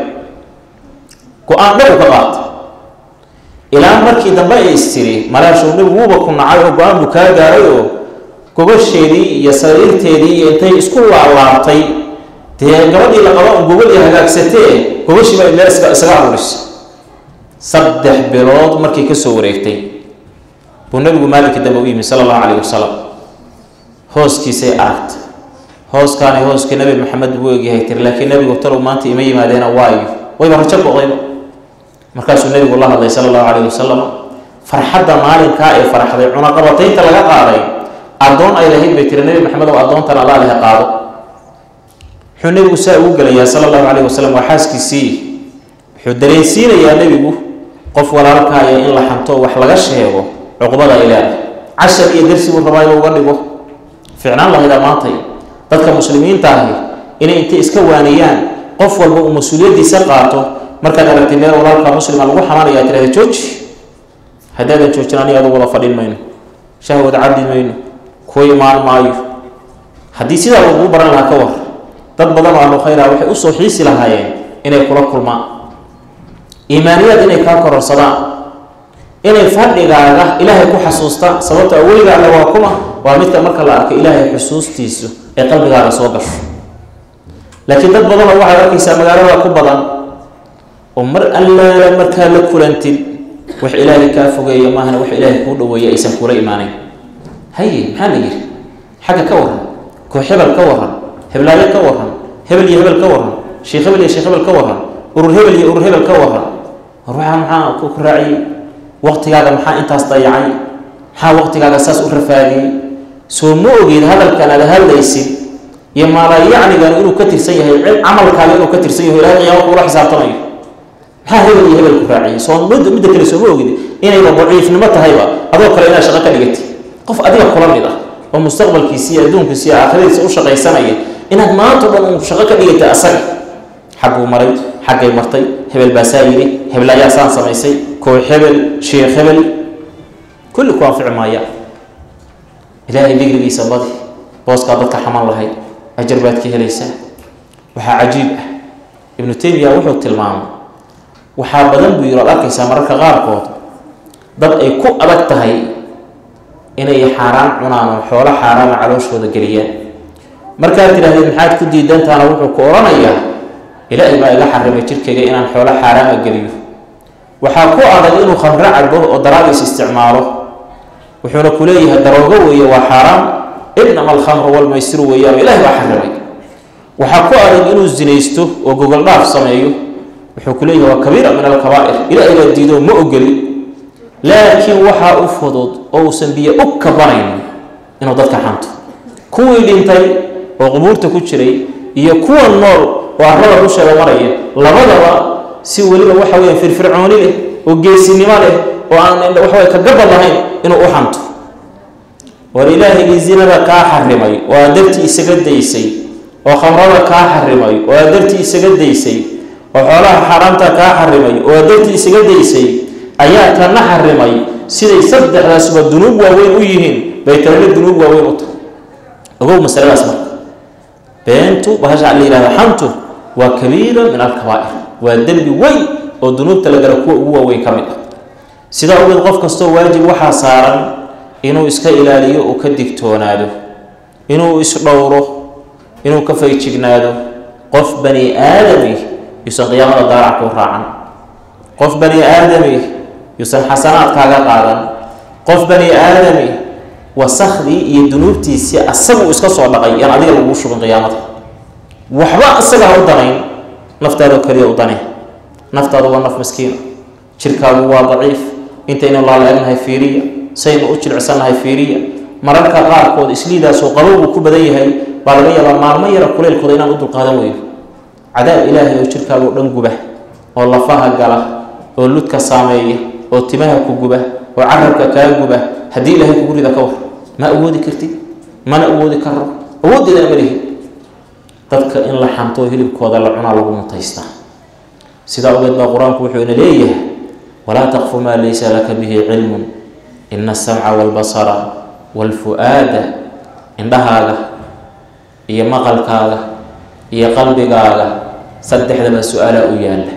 go-aan dhab u ka qaata ilaa markii dambe ay istiri malaashow nebigu wuuba ku nacay oo go-aan buu kaa gaaray oo gobasheedii iyo sariirteedii iyo intay isku laalaabtay dee gabadhii la qaba un gobol iyo hagaagsatee gobashiiba meel isaga aruurisay saddex bilood markii ka soo wareegtay buu nabigu maalinkii dambe u yimi sala allahu calayh wasalam hooskiisay aragta hooskaani hooskii nabi maxamed buu egyahay tiri laakiin nabigu talow maanta ima yimaadeena waayo wayba rajo go'dayba markaasuu nabigu la hadlay sala allahu calayh wasalam farxadda maalinkaa ee farxday cunaqabataynta laga qaaday addoon ay lahayd bay tiri nabi maxamed oo addoontan allaa lehe qaado wuxuu nebigu saa ugu gelayaa sala allahu calayh wasalam waa xaaskiisii wuxuu dareensiinayaa nebigu qof walaalkaaya in la xanto wax laga sheego cuqbada ay leedahay cashar iyo darsi buu rabaa inuu uga dhigo ficnaan lahaydaa maantay dadka muslimiinta ahi inay intay iska waaniyaan qof walba uu mas-uuliyaddiisa qaato markaad aragtay meel walaalka muslima lagu xamaanaya tirahda jooji haddaadan joojin aniga adu wada fadhin mayno shahwad cabdi mayno kuwa imaan maayo haddii sidaa lagugu baran lahaa ka war dad badan oo ahlu khayra waxay usoo xiisi lahaayeen inay kula kulmaan iimaaniyaad inay kaa kororsadaan inay fadhigaaga ilaahay ku xasuustaan sababto aweliga alle waa kuma waa midka marka la arko ilaahay xusuustiisu ee qalbigaaga soo gasho laakiin dad badanoo waxaad arkaysaa magaalada ku badan oo mar allaala markaa la kulantid wax ilaahay kaa fogeeya maahana wax ilaahay kuu dhaweeya aysan kula imaanayn haye maxaa la yidhi xagga ka waran koox hebel ka waran heblaayo ka waran hebel iyo hebel ka waran sheekh hebel iyo sheekh hebel ka waran urur hebel iyo urur hebel ka waran war waxaa maxaa ku raaciyey waqtigaaga maxaa intaas dayacay maxaa waqtigaaga saas u rafaadiyey soo ma ogeed hadalkan aad hadlaysid iyo maalayacnigan inuu ka tirsan yahay cid camalkaaga inuu ka tirsan yahay ilahay qiyaama kuula xisaabtamayo maxaa hebel iyo hebel ku raaciyey soo mid midda kale sooma ogid inayba daciifnimo tahayba adoo kale inaad shaqo ka dhigatid qof adiga kula mid ah oo mustaqbalkiisi iyo adduunkiisi iyo aakhiradiisa u shaqaysanaya inaad maanta o dhan uu shaqo ka dhigatay asaga xagguu maray xaggay martay hebel baasaa yidhi hebel ayaa saan samaysay koox hebel sheekh hebel kulli ku anfici maaya ilaahay digrigiisa badi booskaa dadka xaman lahayd ajar baad ka helaysaa waxaa cajiib ah ibnu taymiya wuxuu tilmaamay waxaa badan buu yiri oad arkaysaa mararka qaarkood dad ay ku adag tahay inay xaaraan cunaan oo xoolo xaaraana calooshooda geliyaan markaad tidhahdeen maxaad ku diidantaana wuxuu ku odhanayaa ilaahay baa iga xarimay jirkayga inaan xoolo xaaraama geliyo waxaa ku adag inuu khamro cabo oo daraagis isticmaalo wuxuuna ku leeyahay daroogo weeye waa xaaraam inama alkhamru walmaysiru weeyaan ilaahay baa xarimay waxaa ku adag inuu zinaysto oo gogol dhaaf sameeyo wuxuu ku leeyahay waa kabiira min alkabaa'ir ilaahay baa diido ma ogeli laakiin waxaa u fudud oo uusan biyo u kabanayn inuu dadka xanto kuwii dhintay oo qubuurta ku jiray iyo kuwa nool oo arrada dusheeda maraya labadaba si weliba waxa weya firfircooni leh oo geesinimo leh oo aan waxaway ka gabad lahayn inuu u xanto war ilaahigii zinada kaa xarimay oo aad dartii isaga daysay oo khamrada kaa xarimay oo aad dartii isaga daysay oo xoolaha xaaraamta kaa xarimay oo aad dartii isaga daysay ayaa kana xarimay siday saddexdaasba dunuub waaweyn u yihiin bay tanana dunuub waaweyn u tahay ogow masaladaas marka beentu bahasha la yihahda xantu waa kabiira min alkabaa'ir waa dembi weyn oo dunuubta la gala kuwa ugu waaweyn ka mid ah sidaa ogeed qof kastoo waajib waxaa saaran inuu iska ilaaliyo uu ka digtoonaado inuu isdhowro inuu ka faygignaado qof bani aadami yuusan qiyaamada daarac kuu raacan qof bani aadami yuusan xasanaadkaaga qaadan qof bani aadami wasakhdii iyo dunuubtiisii asagu iska soo dhaqay yaan adiga lagu shubin qiyaamada waxba isaga ha u danayn naftaadoo keliya u dane naftaadu waa naf miskiina jirkaagu waa daciif intaynu laala-egnahay fiiriya saynu u jilicsannahay fiiriya mararka qaarkood isliidaasoo qabowgu ku badan yahay baa laga yaabaa maalmo yara kuleylkooda inaan u dulqaadan weyno cadaab ilaahay oo jirkaagao dhan guba oo lafaha gala oo ludka saameeya oo timaha ku guba oo carabka kaa guba haddii ilaahay kugu rida ka war ma awoodi kartid mana awoodi karo awooddeedana ma lihi dadka in la xanto hilibkooda la cunaa lagu mutaystaa sidaa ogeed baa qur-aanku wuxuu ina leeyahay walaa taqfu maa laysa laka bihi cilmun ina asamca waalbasara waalfu-aada indhahaaga iyo maqalkaaga iyo qalbigaaga saddexdaba su-aalaa u yaalla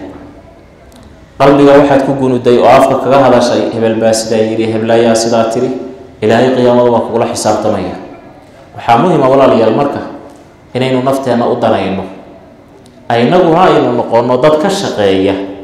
qalbiga waxaad ku gunuday oo afka kaga hadashay hebel baa sidaa yidhi heblaayaa sidaa tiri ilaahay qiyaamada waa kugula xisaabtamaya waxaa muhima walaalayaal marka inaynu nafteenna u danayno aynaguna aynu noqonno dad ka shaqeeya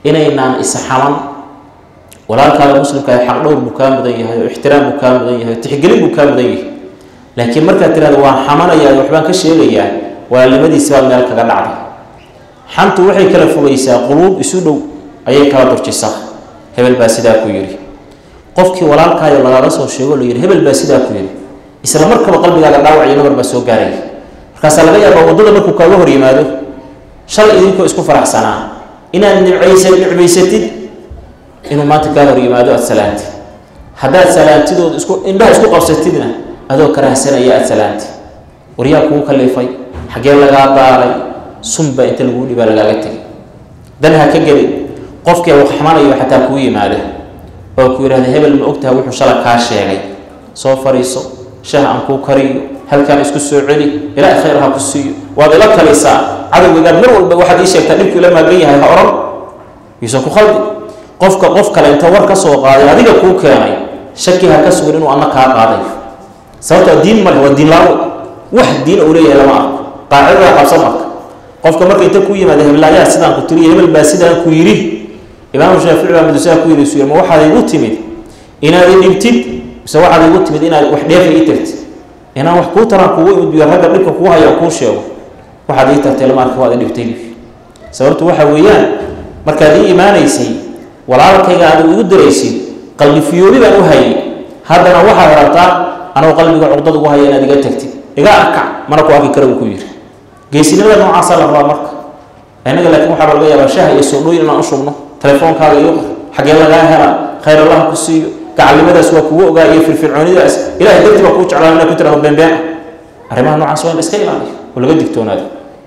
inaynaan isxaman walaalkaada muslimka ah xaq dhowr buu kaa mudan yahay oo ixtiraam buu kaa mudan yahay oo tixgelin buu kaa mudan yahay laakiin markaad tirahdo waan xamanayaa waxbaan ka sheegayaa walaalnimadiisi baad meel kaga dhacday xantu waxay kala fogeysaa quluub isu dhow ayay kala durjisaa hebel baa sidaa ku yidhi qofkii walaalkaayo lagaaga soo sheego la yidhi hebel baa sidaa ku yidhi isla markaba qalbigaaga dhaawac iyo nabar baa soo gaaraya markaasaa laga yaabaa waddada markuu kaaga hor yimaado shalay idinkoo isku faraxsanaa inaad nimcaysa nicmaysatid inuu maanta kaa hor yimaado aada salaantid haddaad salaantidooda isku indhaha isku qabsatidna adoo karahsanaya aada salaantid waryaa kugu kalifay xaggee lagaa baaray sunba inta laguu dhibaa lagaaga tegay dan ha ka gelin qofkii wax xamanayo xataa kuu yimaada oo ku yidhahda hebel ma ogtaha wuxuu shala kaa sheegay soo fariiso shah aan kuu kariyo halkaan isku soo celi ilaa khayr ha ku siiyo waad ila kalisaa cadowgagaad mar walba waxaad ii sheegtaa dhibku ila maagan yahay ha oran yuusan ku khaldi qofka qof kale inta war ka soo qaaday adiga kuu keenay shaki ha ka sugan inuu anna kaa qaaday sababtoo diin male waa diin laawo wax diin uu leeyahay lama arko qaacidada qabsan marka qofka marka inta ku yimaada heblaayaha sidaan ku tiriyo hebel baa sidaan ku yidhi imaamu shaafici baa madusaha ku yidhi suya ma waxaad igu timid inaad i dhibtid mise waxaad igu timid inaad wax dheefa ii tagtid inaan wax kuu taraan kugu imidbiyo ragga dhibka kugu haya oo kuu sheego waxaad ii tagtay lama arka waad i dhibtay sababtu waxa weeyaan markaad ii imaanaysay walaalkayga aad igu daraysid qalbi fiyoobi baan u hayay haddana waxaad rabtaa anoo qalbiga cuqdad ugu haya inaad iga tagtid iga arkac mana ku arki kara uu ku yidhi geesinimada noocaasa la rabaa marka innaga laakiin waxaaba laga yaabaa shaha iyo soodhooyin inaan u shubno telefoonkaaga iyo xaggee lagaa helaa khayr allaha ku siiyo gacalnimadaas waa kugu ogaa iyo firfircoonidaas ilahay dartii baa kuu jeclaan inaa ku tirahdo beenbeen arrimaha noocaas waa in la iska ilaaliyo oo laga digtoonaado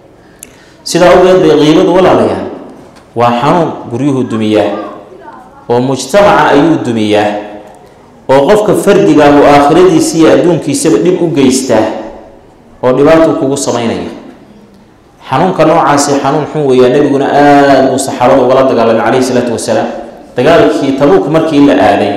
sidaa awgeed bay qiibadu walaalayaa waa xanuun guryuhu dumiyaa oo mujtamaca ayuu dumiyaa oo qofka fardiga uu aakhiradiisa iyo adduunkiisaba dhib u geystaa oo dhibaatuu kugu samaynaya xanuunka noocaasi xanuun xun weeyaa nebiguna aada buu saxaabada ugala dagaalamay calayhi salaatu wasalaam dagaalkii tabuuk markii la aaday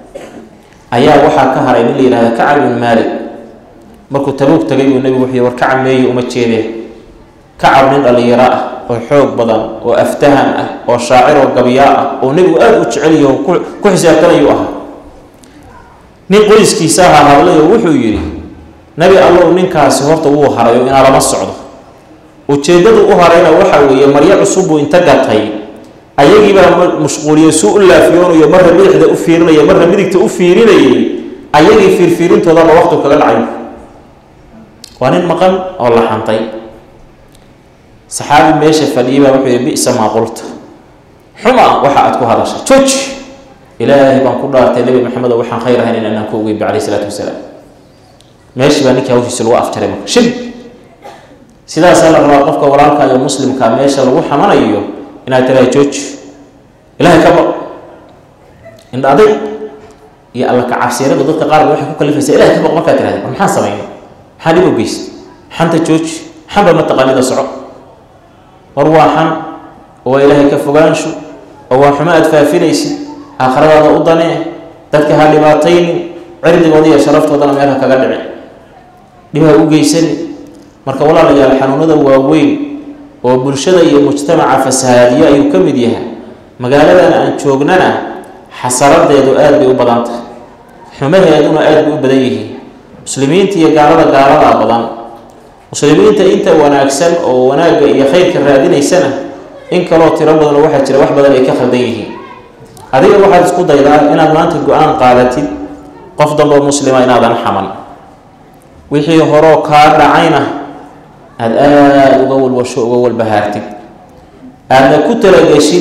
ayaa waxaa ka haray nin la yihahda kacab ibn maalik markuu tabuuk tagay buu nebigu wuxuu war kacab meeye uma jeedee kacab nin dhallinyaro ah oo xoog badan oo aftahan ah oo shaacir oo gabyaa ah oo nebigu aada u jecelyaho ku xisaabtanayuu ahaa nin qoyskiisa ahaa hadlay oo wuxuu yidhi nebi allow ninkaasi horta wuu haray oo inaa lama socdo ujeeddadu u harayna waxa weeye maryo cusubbuu inta gatay ayagiibaa mashquuliye suu u laafiyoonayo marra bidixda u fiirinaya marra midigta u fiirinayay ayagii fiirfiirintoodaba waqtu kaga dhacay waa nin maqan oo la xantay saxaabi meesha fadhiyay baa wuxuu yihi bisa maa qulta xuma waxa aad ku hadashay jooji ilaahay baan ku dhaartay nebi maxamed oo waxaan khayr ahayn inaan ku ogeyn ba calayhi salaatu wasalaam meeshii baa ninkii hawshiisa lagu afjaray marka shib sidaasaa la rabaa qofka walaalka iyo muslimka meesha lagu xamanayo inaad tiraa jooji ilaahay ka baq indha adag iyo alla ka cabsiyarada dadka qaar ba waxay ku kalifaysaa ilahay ka baq markaad tirahda war maxaan samayna maxaa dhib u geysta xanta jooji xanba mataqaanida soco war waa xan oo waa ilaahay ka fogaansho oo waa xumo aad faafinaysid aakhiradaada u danee dadka ha dhibaataynin cirdigooda iyo sharaftoodana meel ha kaga dhici dhib ha u geysani marka walaalayaal xanuunada waaweyn oo bulshada iyo mujtamaca fasahaadiyo ayuu ka mid yahay magaaladan aan joognana xasaradeedu aada bay u badan tahay xumaheeduna aada bay u badan yihiin muslimiinta iyo gaalada gaaladaa badan muslimiinta inta wanaagsan oo wanaagga iyo khayrka raadinaysana in kaloo tiro badanoo waxaa jira wax badan ay ka khaldan yihiin adiga waxaad isku daydaa inaad maanta go-aan qaadatid qof damboo muslima inaadan xaman wixii horoo kaa dhacayna aada aada uga walwasho uga walbahaartid aadna ku talageshid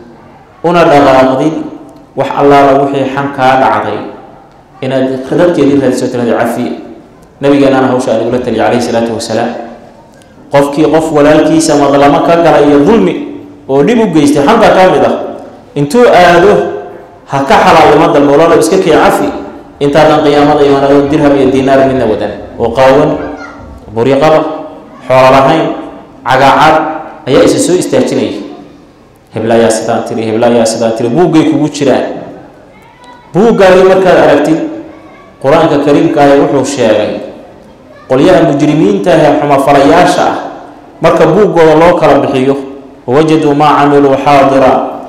una dhaqaaqdid wax allaala wixii xan kaa dhacday inaad dadkeedii raadiso tirada cafiya nabigeenana hawsha aan igula taliya calayhi salaatu wasalaam qofkii qof walaalkiisa madlamo ka gala iyo dulmi oo dhib u geystay xanta ka mid ah intuu aado ha ka xalaalnimo dalba walaalo iska kee cafi intaadan qiyaamada imanado dirham iyo dinaar midna wadan oo qaawan buryaqaba xoolo lahayn cagaacad ayaa isa soo istaajinaya heblaayaa sidaan tiri heblaayaa sidaan tiri buuggay kugu jiraan buuggaagii markaad aragtid qur-aanka kariimkaahi wuxuu sheegay qolyaha mujrimiinta ee xumafalayaasha ah marka buuggooda loo kala bixiyo wawajaduu maa camiluu xaadira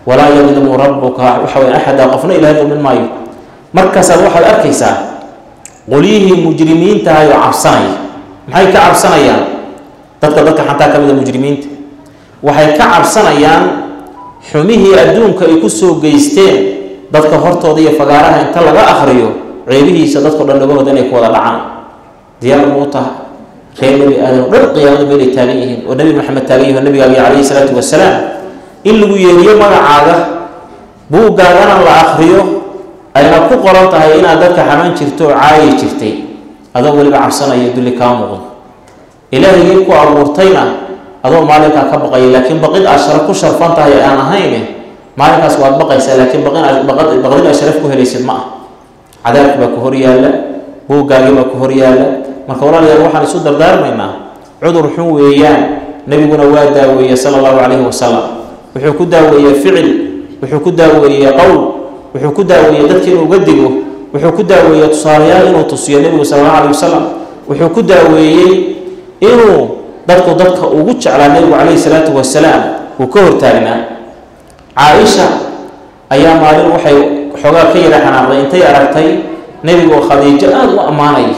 walaa yadlimu rabuka waxa wey axada qofna ilahay dulmin maayo markaasaad waxaad arkaysaa qolyihii mujrimiintahay oo cabsanaya maxay ka cabsanayaan dadka dadka xataa ka mida mujrimiinta waxay ka cabsanayaan xumihii adduunka ay kusoo geysteen dadka hortooda iyo fagaaraha inta laga akriyo ceebihiisa dadkao dhan dhagahooda inay ku wada dhacaan diyaar muu taha reer nebi aadam dhan qiyaamada meelay taagan yihiin oo nebi maxamed taagan yihi o nabigaagi calayhi salaatu wasalaam in lagu yeeriyo magacaaga buuggaagana la akriyo ayna ku qoran tahay inaad dadka xamaan jirto oo caayi jirtay adoo weliba cabsanaya dulli kaa muuqdo ilaahigii ku abuurtayna adoo maalinkaa ka baqaya laakiin baqid aad shara ku sharfan tahay aan ahayne maalinkaas waad baqaysaa laakiin baqdin aad sharaf ku helaysid ma ah cadaabki baa ku hor yaalla buuggaagii baa ku hor yaalla marka walaalayaal waxaan isu dardaarmaynaa cudur xun weeyaan nebiguna waa daaweeye sala allahu calayhi wasalam wuxuu ku daaweeyey ficil wuxuu ku daaweeyey qowl wuxuu ku daaweeyey dadka inuu uga digo wuxuu ku daaweeyey tusaalayaal inuu tusiyo nebigu sala allahu calayhi wasalam wuxuu ku daaweeyey inuu dadku dadka ugu jeclaa nebigu calayhi salaatu wasalaam uu ka hortaagnaa caaisha ayaa maalin waxay xoogaa ka yara xanaaqday intay aragtay nebigu oo khadiijo aada u ammaanaya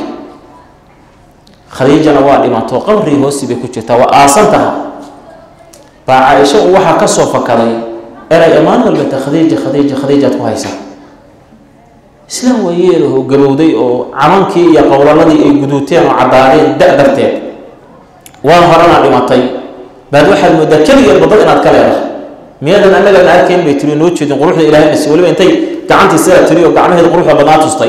khadiijana waa dhimato qabrii hoosi bay ku jirtaa waa aasan taha baa caaisha uu waxaa ka soo fakaday eray ammaan walbata khadiija khadiija khadiijaad ku haysaa islaam waayeelahoo gabowday oo camankii iyo qowlaladii ay guduuteen oo caddaadeen da darteed waa horana dhimatay baad waxaad moodaa keligeed badad inaad ka leedahay miyaadan annagana arkayn bay tiri noo jeedin quruxda ilahay nasi waliba intay gacantii sidaa tiri oo gacmaheeda quruxda badnaa tustay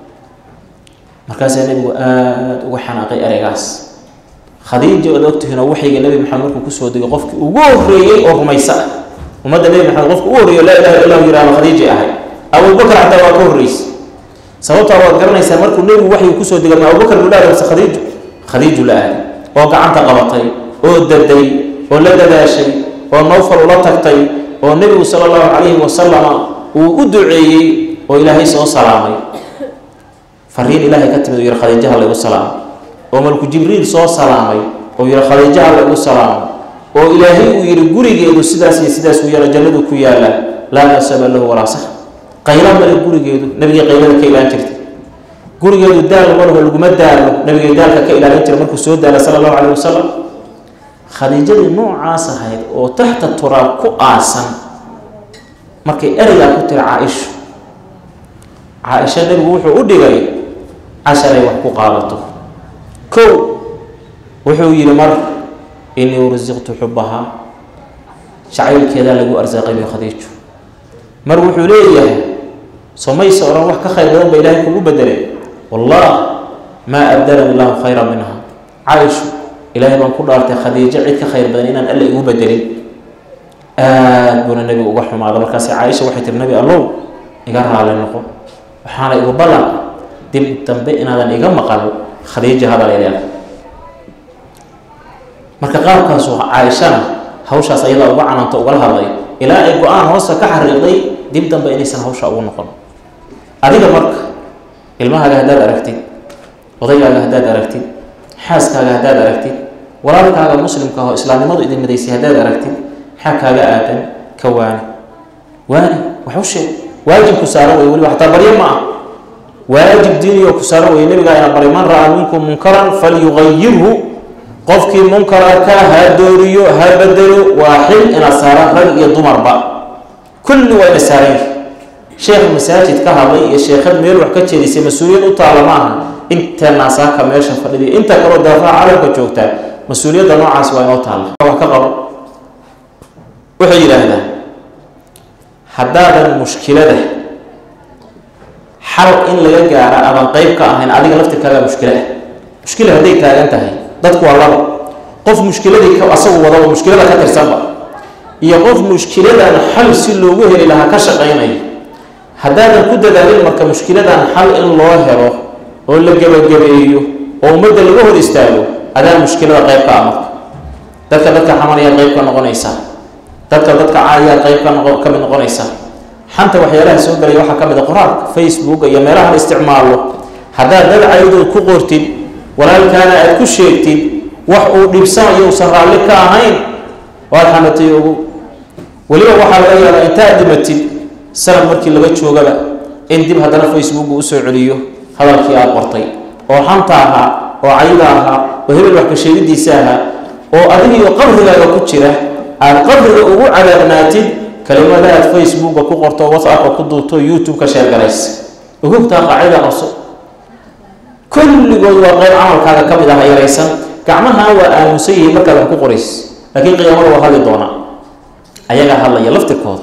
markaasaa nebigu aada uga xanaaqay ereygaas khadiija oad ogtihiin oo waxayga nebi maxamed markuu kusoo degay qofkii ugu horreeyey oo rumaysa ah ummadda nebi maxamed qofka ugu horreeyo laa ilaha illahu yihahdo khadiijay ahay abubakar xataa waa ka horreysay sababtaa waad garanaysaa markuu nebigu waxyu kusoo degay ma abubakar buu la aaday khadiijo khadiiju la aaday oo gacanta qabatay oo daday oo la dadaashay oo nowfal ula tagtay oo nebigu sala allahu calayhi wasalama uu u duceeyey oo ilaahay soo salaamay fariin ilaahay ka timid oo yihi khadiijaha laygu salaamay oo malku jibriil soo salaamay oo yihi khadiijaha laygu salaamay oo ilaahay uu yihi gurigeedu sidaas iyo sidaas uu yaala jannadu ku yaala laa nasaba lahu walaa sax qayla male gurigeedu nabigii qaylada ka ilaan jirtay gurigeedu daal malaho laguma daalo nabigay daalka ka ilaalin jira markuu soo daala sala allahu calayh wasalam khadiijadii noocaas ahayd oo taxta turaab ku aasan markay ereygaa ku tiri caa-ishu caa-isha nebigu wuxuu u dhigay casharay wax ku qaadato kow wuxuu yidhi mar inii ursiqtu xubahaa jacaylkeedaa lagu arsaaqay bay khadiiju mar wuxuu leeyahay somaysa odhan wax ka khayr badan ba ilaahay kugu bedelay wallah maa abdalani lahu khayra minha caaishu ilaahay baan ku dhaartay khadiijo cid ka khayr badan inaan alle igu bedelin aada buuna nebigu uga xumaada markaase caaisha waxay tiri nebi allow iga raali noqo waxaana igu ballan dib dambe inaadan iga maqal khadiija hadal ay leedahay marka qaabkaasu caaishana hawshaas ayadaa uga cananta ugala hadlay ilaa ay go-aan hoosta ka xariiqday dib dambe inaysan hawsha ugu noqon adiga marka ilmahaaga haddaad aragtid odaygaaga haddaad aragtid xaaskaaga haddaad aragtid walaalkaaga muslimka oo islaamnimadu idin midaysay haddaad aragtid maxaa kaaga aadan ka waani waani wax u sheeg waajib ku saaran wey weliba xataa baryo ma ah waajib diiniyo ku saaran weye nabigaa ina baray man ra-a minkum munkaran falyugayirhu qofkii munkara ka ha dooriyo ha bedelo waa xil ina saaran rag iyo dumarba kulli waa ina saaran yihi sheekh masaajid ka hadlay iyo sheekhad meel wax ka jeedisay mas-uuliyad u taala maaha inta naasaaka meesha fadhiday inta kaloo daafaha calamka joogtaa mas-uuliyadda noocaas waa inoo taalla wax ka qabo waxay yidhaahdaan haddaadan mushkilada xal in laga gaara aadan qeyb ka ahayn adiga laftirkaagaa mushkilo ah mushkila hadday taagan tahay dadku waa laba qof mushkiladii asagu wadaba mushkilada ka tirsanba iyo qof mushkiladan xal si loogu heli lahaa ka shaqaynayo haddaadan ku dadaalin marka mushkiladan xal in loo helo oo la gebagabeeyo oo ummadda laga hor istaago adaa mushkilada qeyb ka ah marka dadka dadka xamanayaa qeyb ka noqonaysaa dadka dadka caayaa qeyb ka noqo ka mid noqonaysaa xanta waxyaalaha soo galaya waxaa ka mid a qoraalka facebook iyo meelaha la isticmaalo haddaad dad caydood ku qortid walaalkaana aad ku sheegtid wax uu dhibsanayo uusan raalli ka ahayn waad xamatay ogow weliba waxaa laga yaabaa intaad dhimatid sanad markii laga joogaba in dib haddana facebooku usoo celiyo hadalkii aad qortay oo xanta ahaa oo cayda ahaa oo hebel wax ka sheegidiisa ahaa oo adigiyo qabrigaaga ku jira aad qabriga ugu cadaabnaatid kelimada aad facebooka ku qorto whatsappka ku duubto youtube ka sheergalaysa ogogtaa qaacida qabso kulligood waa qayb camalkaaga ka mid ah yaraysan gacmaha waa aamusan yihiin markaad wax ku qorays laakiin qiyaamada waa hadli doonaa ayagaa hadlaya laftirkooda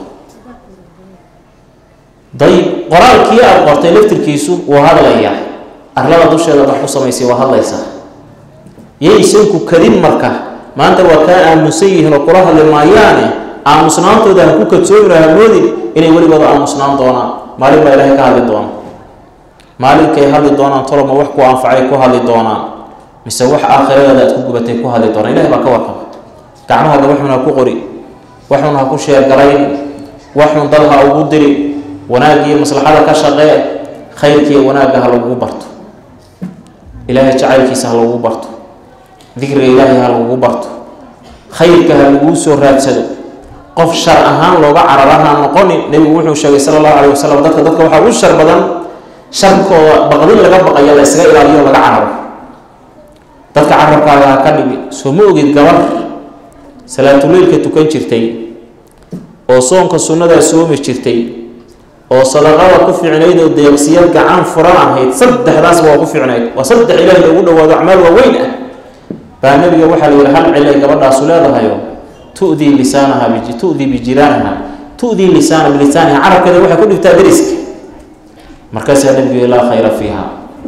dayib qoraalkii aada qortay laftirkiisu wuu hadlayaa arlada dusheeda wax ku samaysay waa hadlaysaa yaysanku kadin marka maanta waa kaa aamusan yihiin oo kula hadli maayaane aamusnaantooda ha ku kadsoomin hamoodin inay weligooda aamusnaan doonaan maalin baa ilaahay ka hadli doona maalinkay hadli doonaan toloma wax ku anfacay ku hadli doonaan mise wax aakhiradaada aad ku gubatay ku hadli doonaan ilahay baa ka warqaba gacmahaaga waxun ha ku qori waxun ha ku sheergarayn waxun dad ha ugu diri wanaagiiyo maslaxada ka shaqee khayrkiiyo wanaagga ha lagugu barto ilaahay jacaylkiisa ha lagugu barto dikriga ilaahay ha lagugu barto khayrka ha laguu soo raadsado qof shar ahaan looga cararaha noqonin nebigu wuxuu sheegay sala allahu calay wasalam dadka dadka waxaa ugu shar badan sharkooda baqdin laga baqayo la ysaga ilaaliyo laga cararo dadka carabkaaga ha ka dhigi soo ma ogid gabar salaatuleylka tukan jirtay oo soonka sunnadaa soomi jirtay oo sadaqada ku fiicnayd oo deeqsiyad gacan furan ahayd saddexdaasba waa ku fiicnayd waa saddex ilaahi loogu dhawaado acmaal waaweyn ah baa nabiga waxaa la yihi hal cilay gabadhaasu leedahayo tudii lisaanaha tudii bijiraaniha tudii lisaana bilisaaniha carabkeeda waxay ku dhigtaa dariska markaasaa nabigu laa khayra fiiha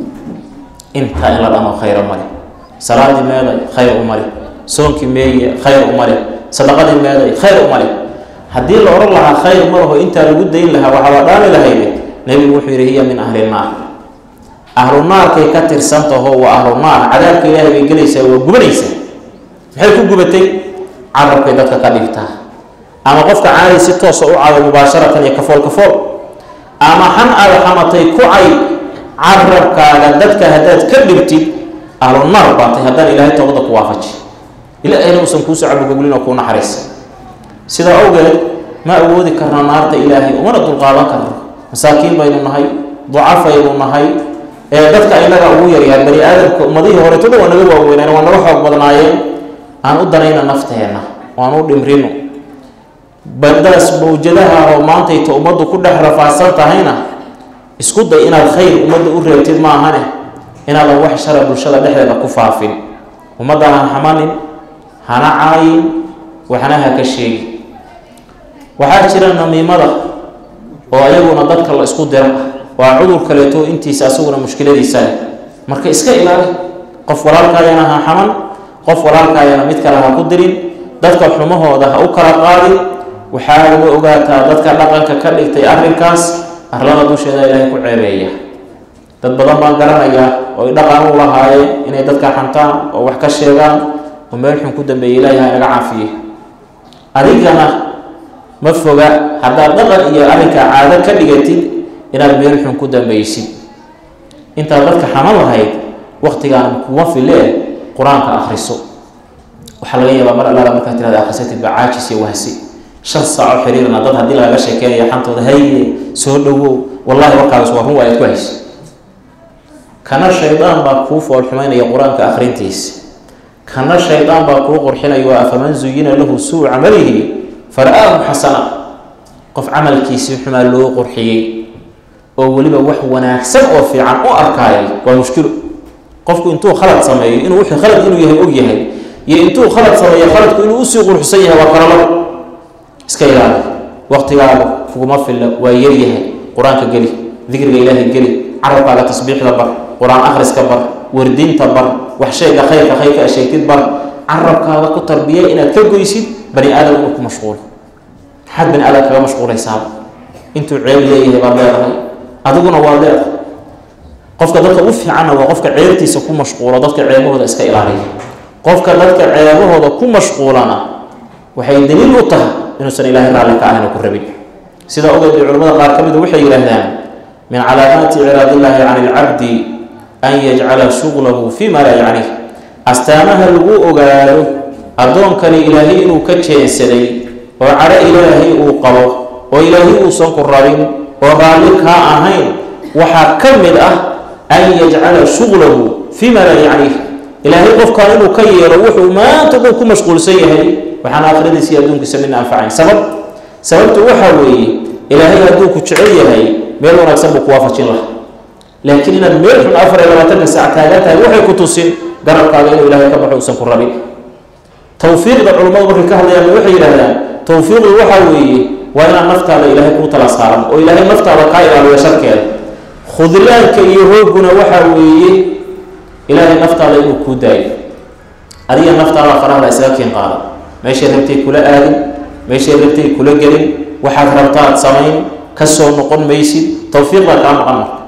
intaa in la dhamo khayra male salaadii meeday khayr u male soonkii meeye khayr u male sadaqadii meeday khayr u male haddii la odhan lahaa khayr ma laho intaa lagu dayn lahaa waxaa la dhaani lahayde nebigu wuxuu yidhi hiya min ahli naar ahlu naarkay ka tirsantaho waa ahlu naar cadaabka ilaahay bay gelaysaa waa gubanaysaa maxay ku gubatay carabkay dadka ka dhigtaa ama qofka caadi si toosa u cado mubaasharatan iyo kafool kafool ama xan aada xamatay ku cay carabkaaga dadka haddaad ka dhigtid ahlu naar baatay haddaan ilaahay toobada ku waafaji ilaahayna uusan kuusoo cabugogulin oo kuu naxariisa sidaa awgeed ma awoodi karna naarta ilaahay umana dulqaadan karno masaakiin baynu nahay ducafaynu nahay ee dadka inaga ugu yaryahay bani aadamka ummadihii hore toda waa naga waaweynaan waa naga xoog badnaayeen aan u danayna nafteenna waan u dhimrino baddaas mawjadaha oo maantayta ummaddu ku dhex rafaadsan tahayna isku day inaad khayr ummadda u reebtid maahane inaadan wax shara bulshada dhexdeeda ku faafin ummaddan ha xamanin hana caayin waxna ha ka sheegi waxaa jira namiimada oo ayaguna dadka la isku dira waa cudur kaleeto intiisa asaguna mushkiladiisa leh marka iska ilaali qof walaalkaayana ha xaman qof walaalkaayana mid kale ha ku dirin dadka xumahooda ha u kala qaadin waxaa laga ogaataa dadka dhaqanka ka dhigtay arrinkaas arlada dusheeda ilaahay ku ceebeeya dad badan baan garanayaa oo ay dhaqan u lahaayeen inay dadka xantaan oo wax ka sheegaan oo meel xun ku dambeeyay ilaahay ha naga caafiye adigana ma foga haddaad dhaqan iyo arrinka caado ka dhigatid inaad meel xun ku dambeysid intaad dadka xaman lahayd waktigaan kuma filee qur-aanka akhriso waxaa laga yaabaa mar allaala markaad tirada akhrisatid baa caajis iyo wahsi shan saaco xiriirna dad haddii lagaga sheekeynayo xantooda haye soo dhowow wallahi warkaas waa run waa aad ku haysa kana shaydaan baa kuu foolxumaynaya qur-aanka akhrintiisa kana shaydaan baa kuu qurxinaya waa afaman zuyina lahu suu camalihi fara-aahu xasana qof camalkiisii xumaa loo qurxiyey oo weliba wax wanaagsan oo fiican u arkaayay waa mushkilo qofku intuu khalad sameeyo inuu wixii khalad inuu yahay og yahay iyo intuu khalad sameeyo khaladku inuu usii qurxsan yahay waa kala labo iska ilaali waqtigaaga kuguma filla waa yaryahay qur-aanka geli dikriga ilaahay geli carabkaaga tasbiixda bar qur-aan akhriska bar wardinta bar wax sheega khayrka khayrka a sheegtid bar carabkaaga ku tarbiya inaad ka goysid bani aadam inuu ku mashquulo maxaad bani aadam kaga mashquulaysaaba intuu ceeb leeyahay baad leedahay adiguna waad leedahay qofka dadka u fiicanna waa qofka ceebtiisa ku mashquulo dadka ceebahooda iska ilaaliya qofka dadka ceebahooda ku mashquulana waxay daliil u tahay inuusan ilaahay raalli ka ahayn oo ku rabin sida ogeed bay culamada qaar ka mida waxay yidhaahdaan min calaamaati icraadillaahi cani ilcabdi an yajcala shuglahu fi ma laa yacnih astaamaha lagu ogaado addoonkani ilaahay inuu ka jeensaday oo cadho ilaahay uu qabo oo ilaahay uusan ku rabin oo raalli kaa ahayn waxaa ka mid ah an yajcala shuqlahu fii ma laa yacniih ilaahay qofkaan inuu ka yeelo wuxuu maanta dhan ku mashquulsan yahay waxaan aakhiradiisa iyo adduunkiisa midna anfacayn sabab sababtu waxaa weeye ilaahay hadduu ku jecel yahay meel wanaagsan buu ku waafajin laha laakiin inaad meel xun afar iyo labaatanka saac taagan tahay waxay ku tusin garabkaaga inuu ilaahay ka baxo uusan ku rabin tawfiiqda culummadu markay ka hadlayaan waxay yidhahdaan tawfiiqdu waxaa weeye waa inaad naftaada ilaahay kuu tala saaran oo ilaahay naftaada kaa ilaaliyo sharkeeda khudlaanka iyo hooguna waxaa weeye ilaahay naftaada inuu kuu daayo adiga naftaada farahda isaga kiin qaada meeshay rabtay kula aadin meeshay rabtay kula gelin waxaad rabtaad samayn ka soo noqon maysid tawfiiqdaa kaa maqan marka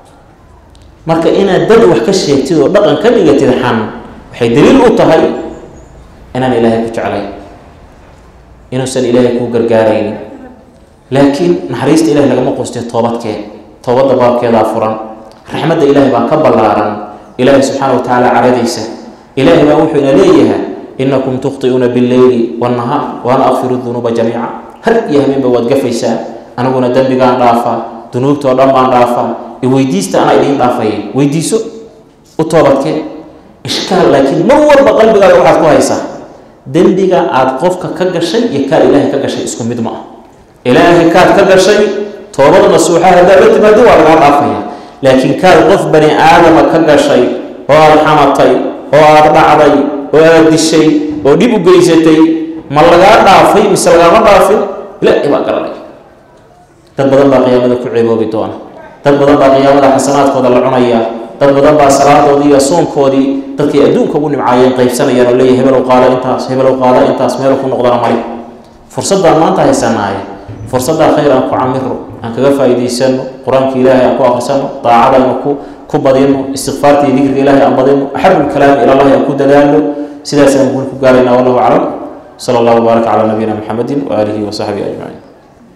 marka inaad dad wax ka sheegtid oo dhaqan ka dhigatid xan waxay daliil u tahay inaan ilaahay ku jeclayn inuusan ilaahay kuu gargaaraynin laakiin naxariista ilahay lagama qustay toobadkeed toobadda baabkeedaa furan raxmadda ilaahay baa ka ballaaran ilaahay subxaana wa tacaala caradiisa ilaahay baa wuxuu ina leeyahay inakum tukhti'uuna billeyli wannahaar waana akfiru dunuuba jamiica har iyo habeenba waad gafaysaa aniguna dembigaan dhaafaa dunuubtoo dhan baan dhaafaa iweydiista anaa idiin dhaafaya weydiiso u toobadkee ishkaal laakiin mar walba qalbigaaga waxaad ku haysaa dembiga aada qofka ka gashay iyo kaad ilaahay ka gashay isku mid ma ah ilaahay kaad ka gashay toobad nasuuxa haddaad la timaado waa lagaa dhaafaya laakiin kaad qof bani aadama ka gashay oo aada xamatay oo aada dhacday oo aada dishay oo dhib u geysatay ma lagaa dhaafay mise lagaama dhaafin ilaahay baa garanay dad badan baa qiyaamada ku ceeboobi doona dad badan baa qiyaamada xasanaadkooda la cunaya dad badan baa salaadoodii iyo soonkoodii dadkay adduunka ugu nimcaayeen qaybsanayaan oo leeyahy hebelow qaada intaas hebelow qaada intaas meelo ku noqdana mari fursaddaan maanta haysanaaye fursaddaa khayr aan ku camiro aan kaga faa'iidaysano qur-aanka ilaahay aan ku akhrisano daacada aynu ku ku badino istikfaarta iyo dikriga ilaahay aan badino axabu lkalaami ila allahi aan ku dadaalno sidaas aan guul ku gaaraynaa wallahu aclam sala allahu wbaaraka calaa nabiyina maxamedin waaalihi wa saxbihi ajmaciin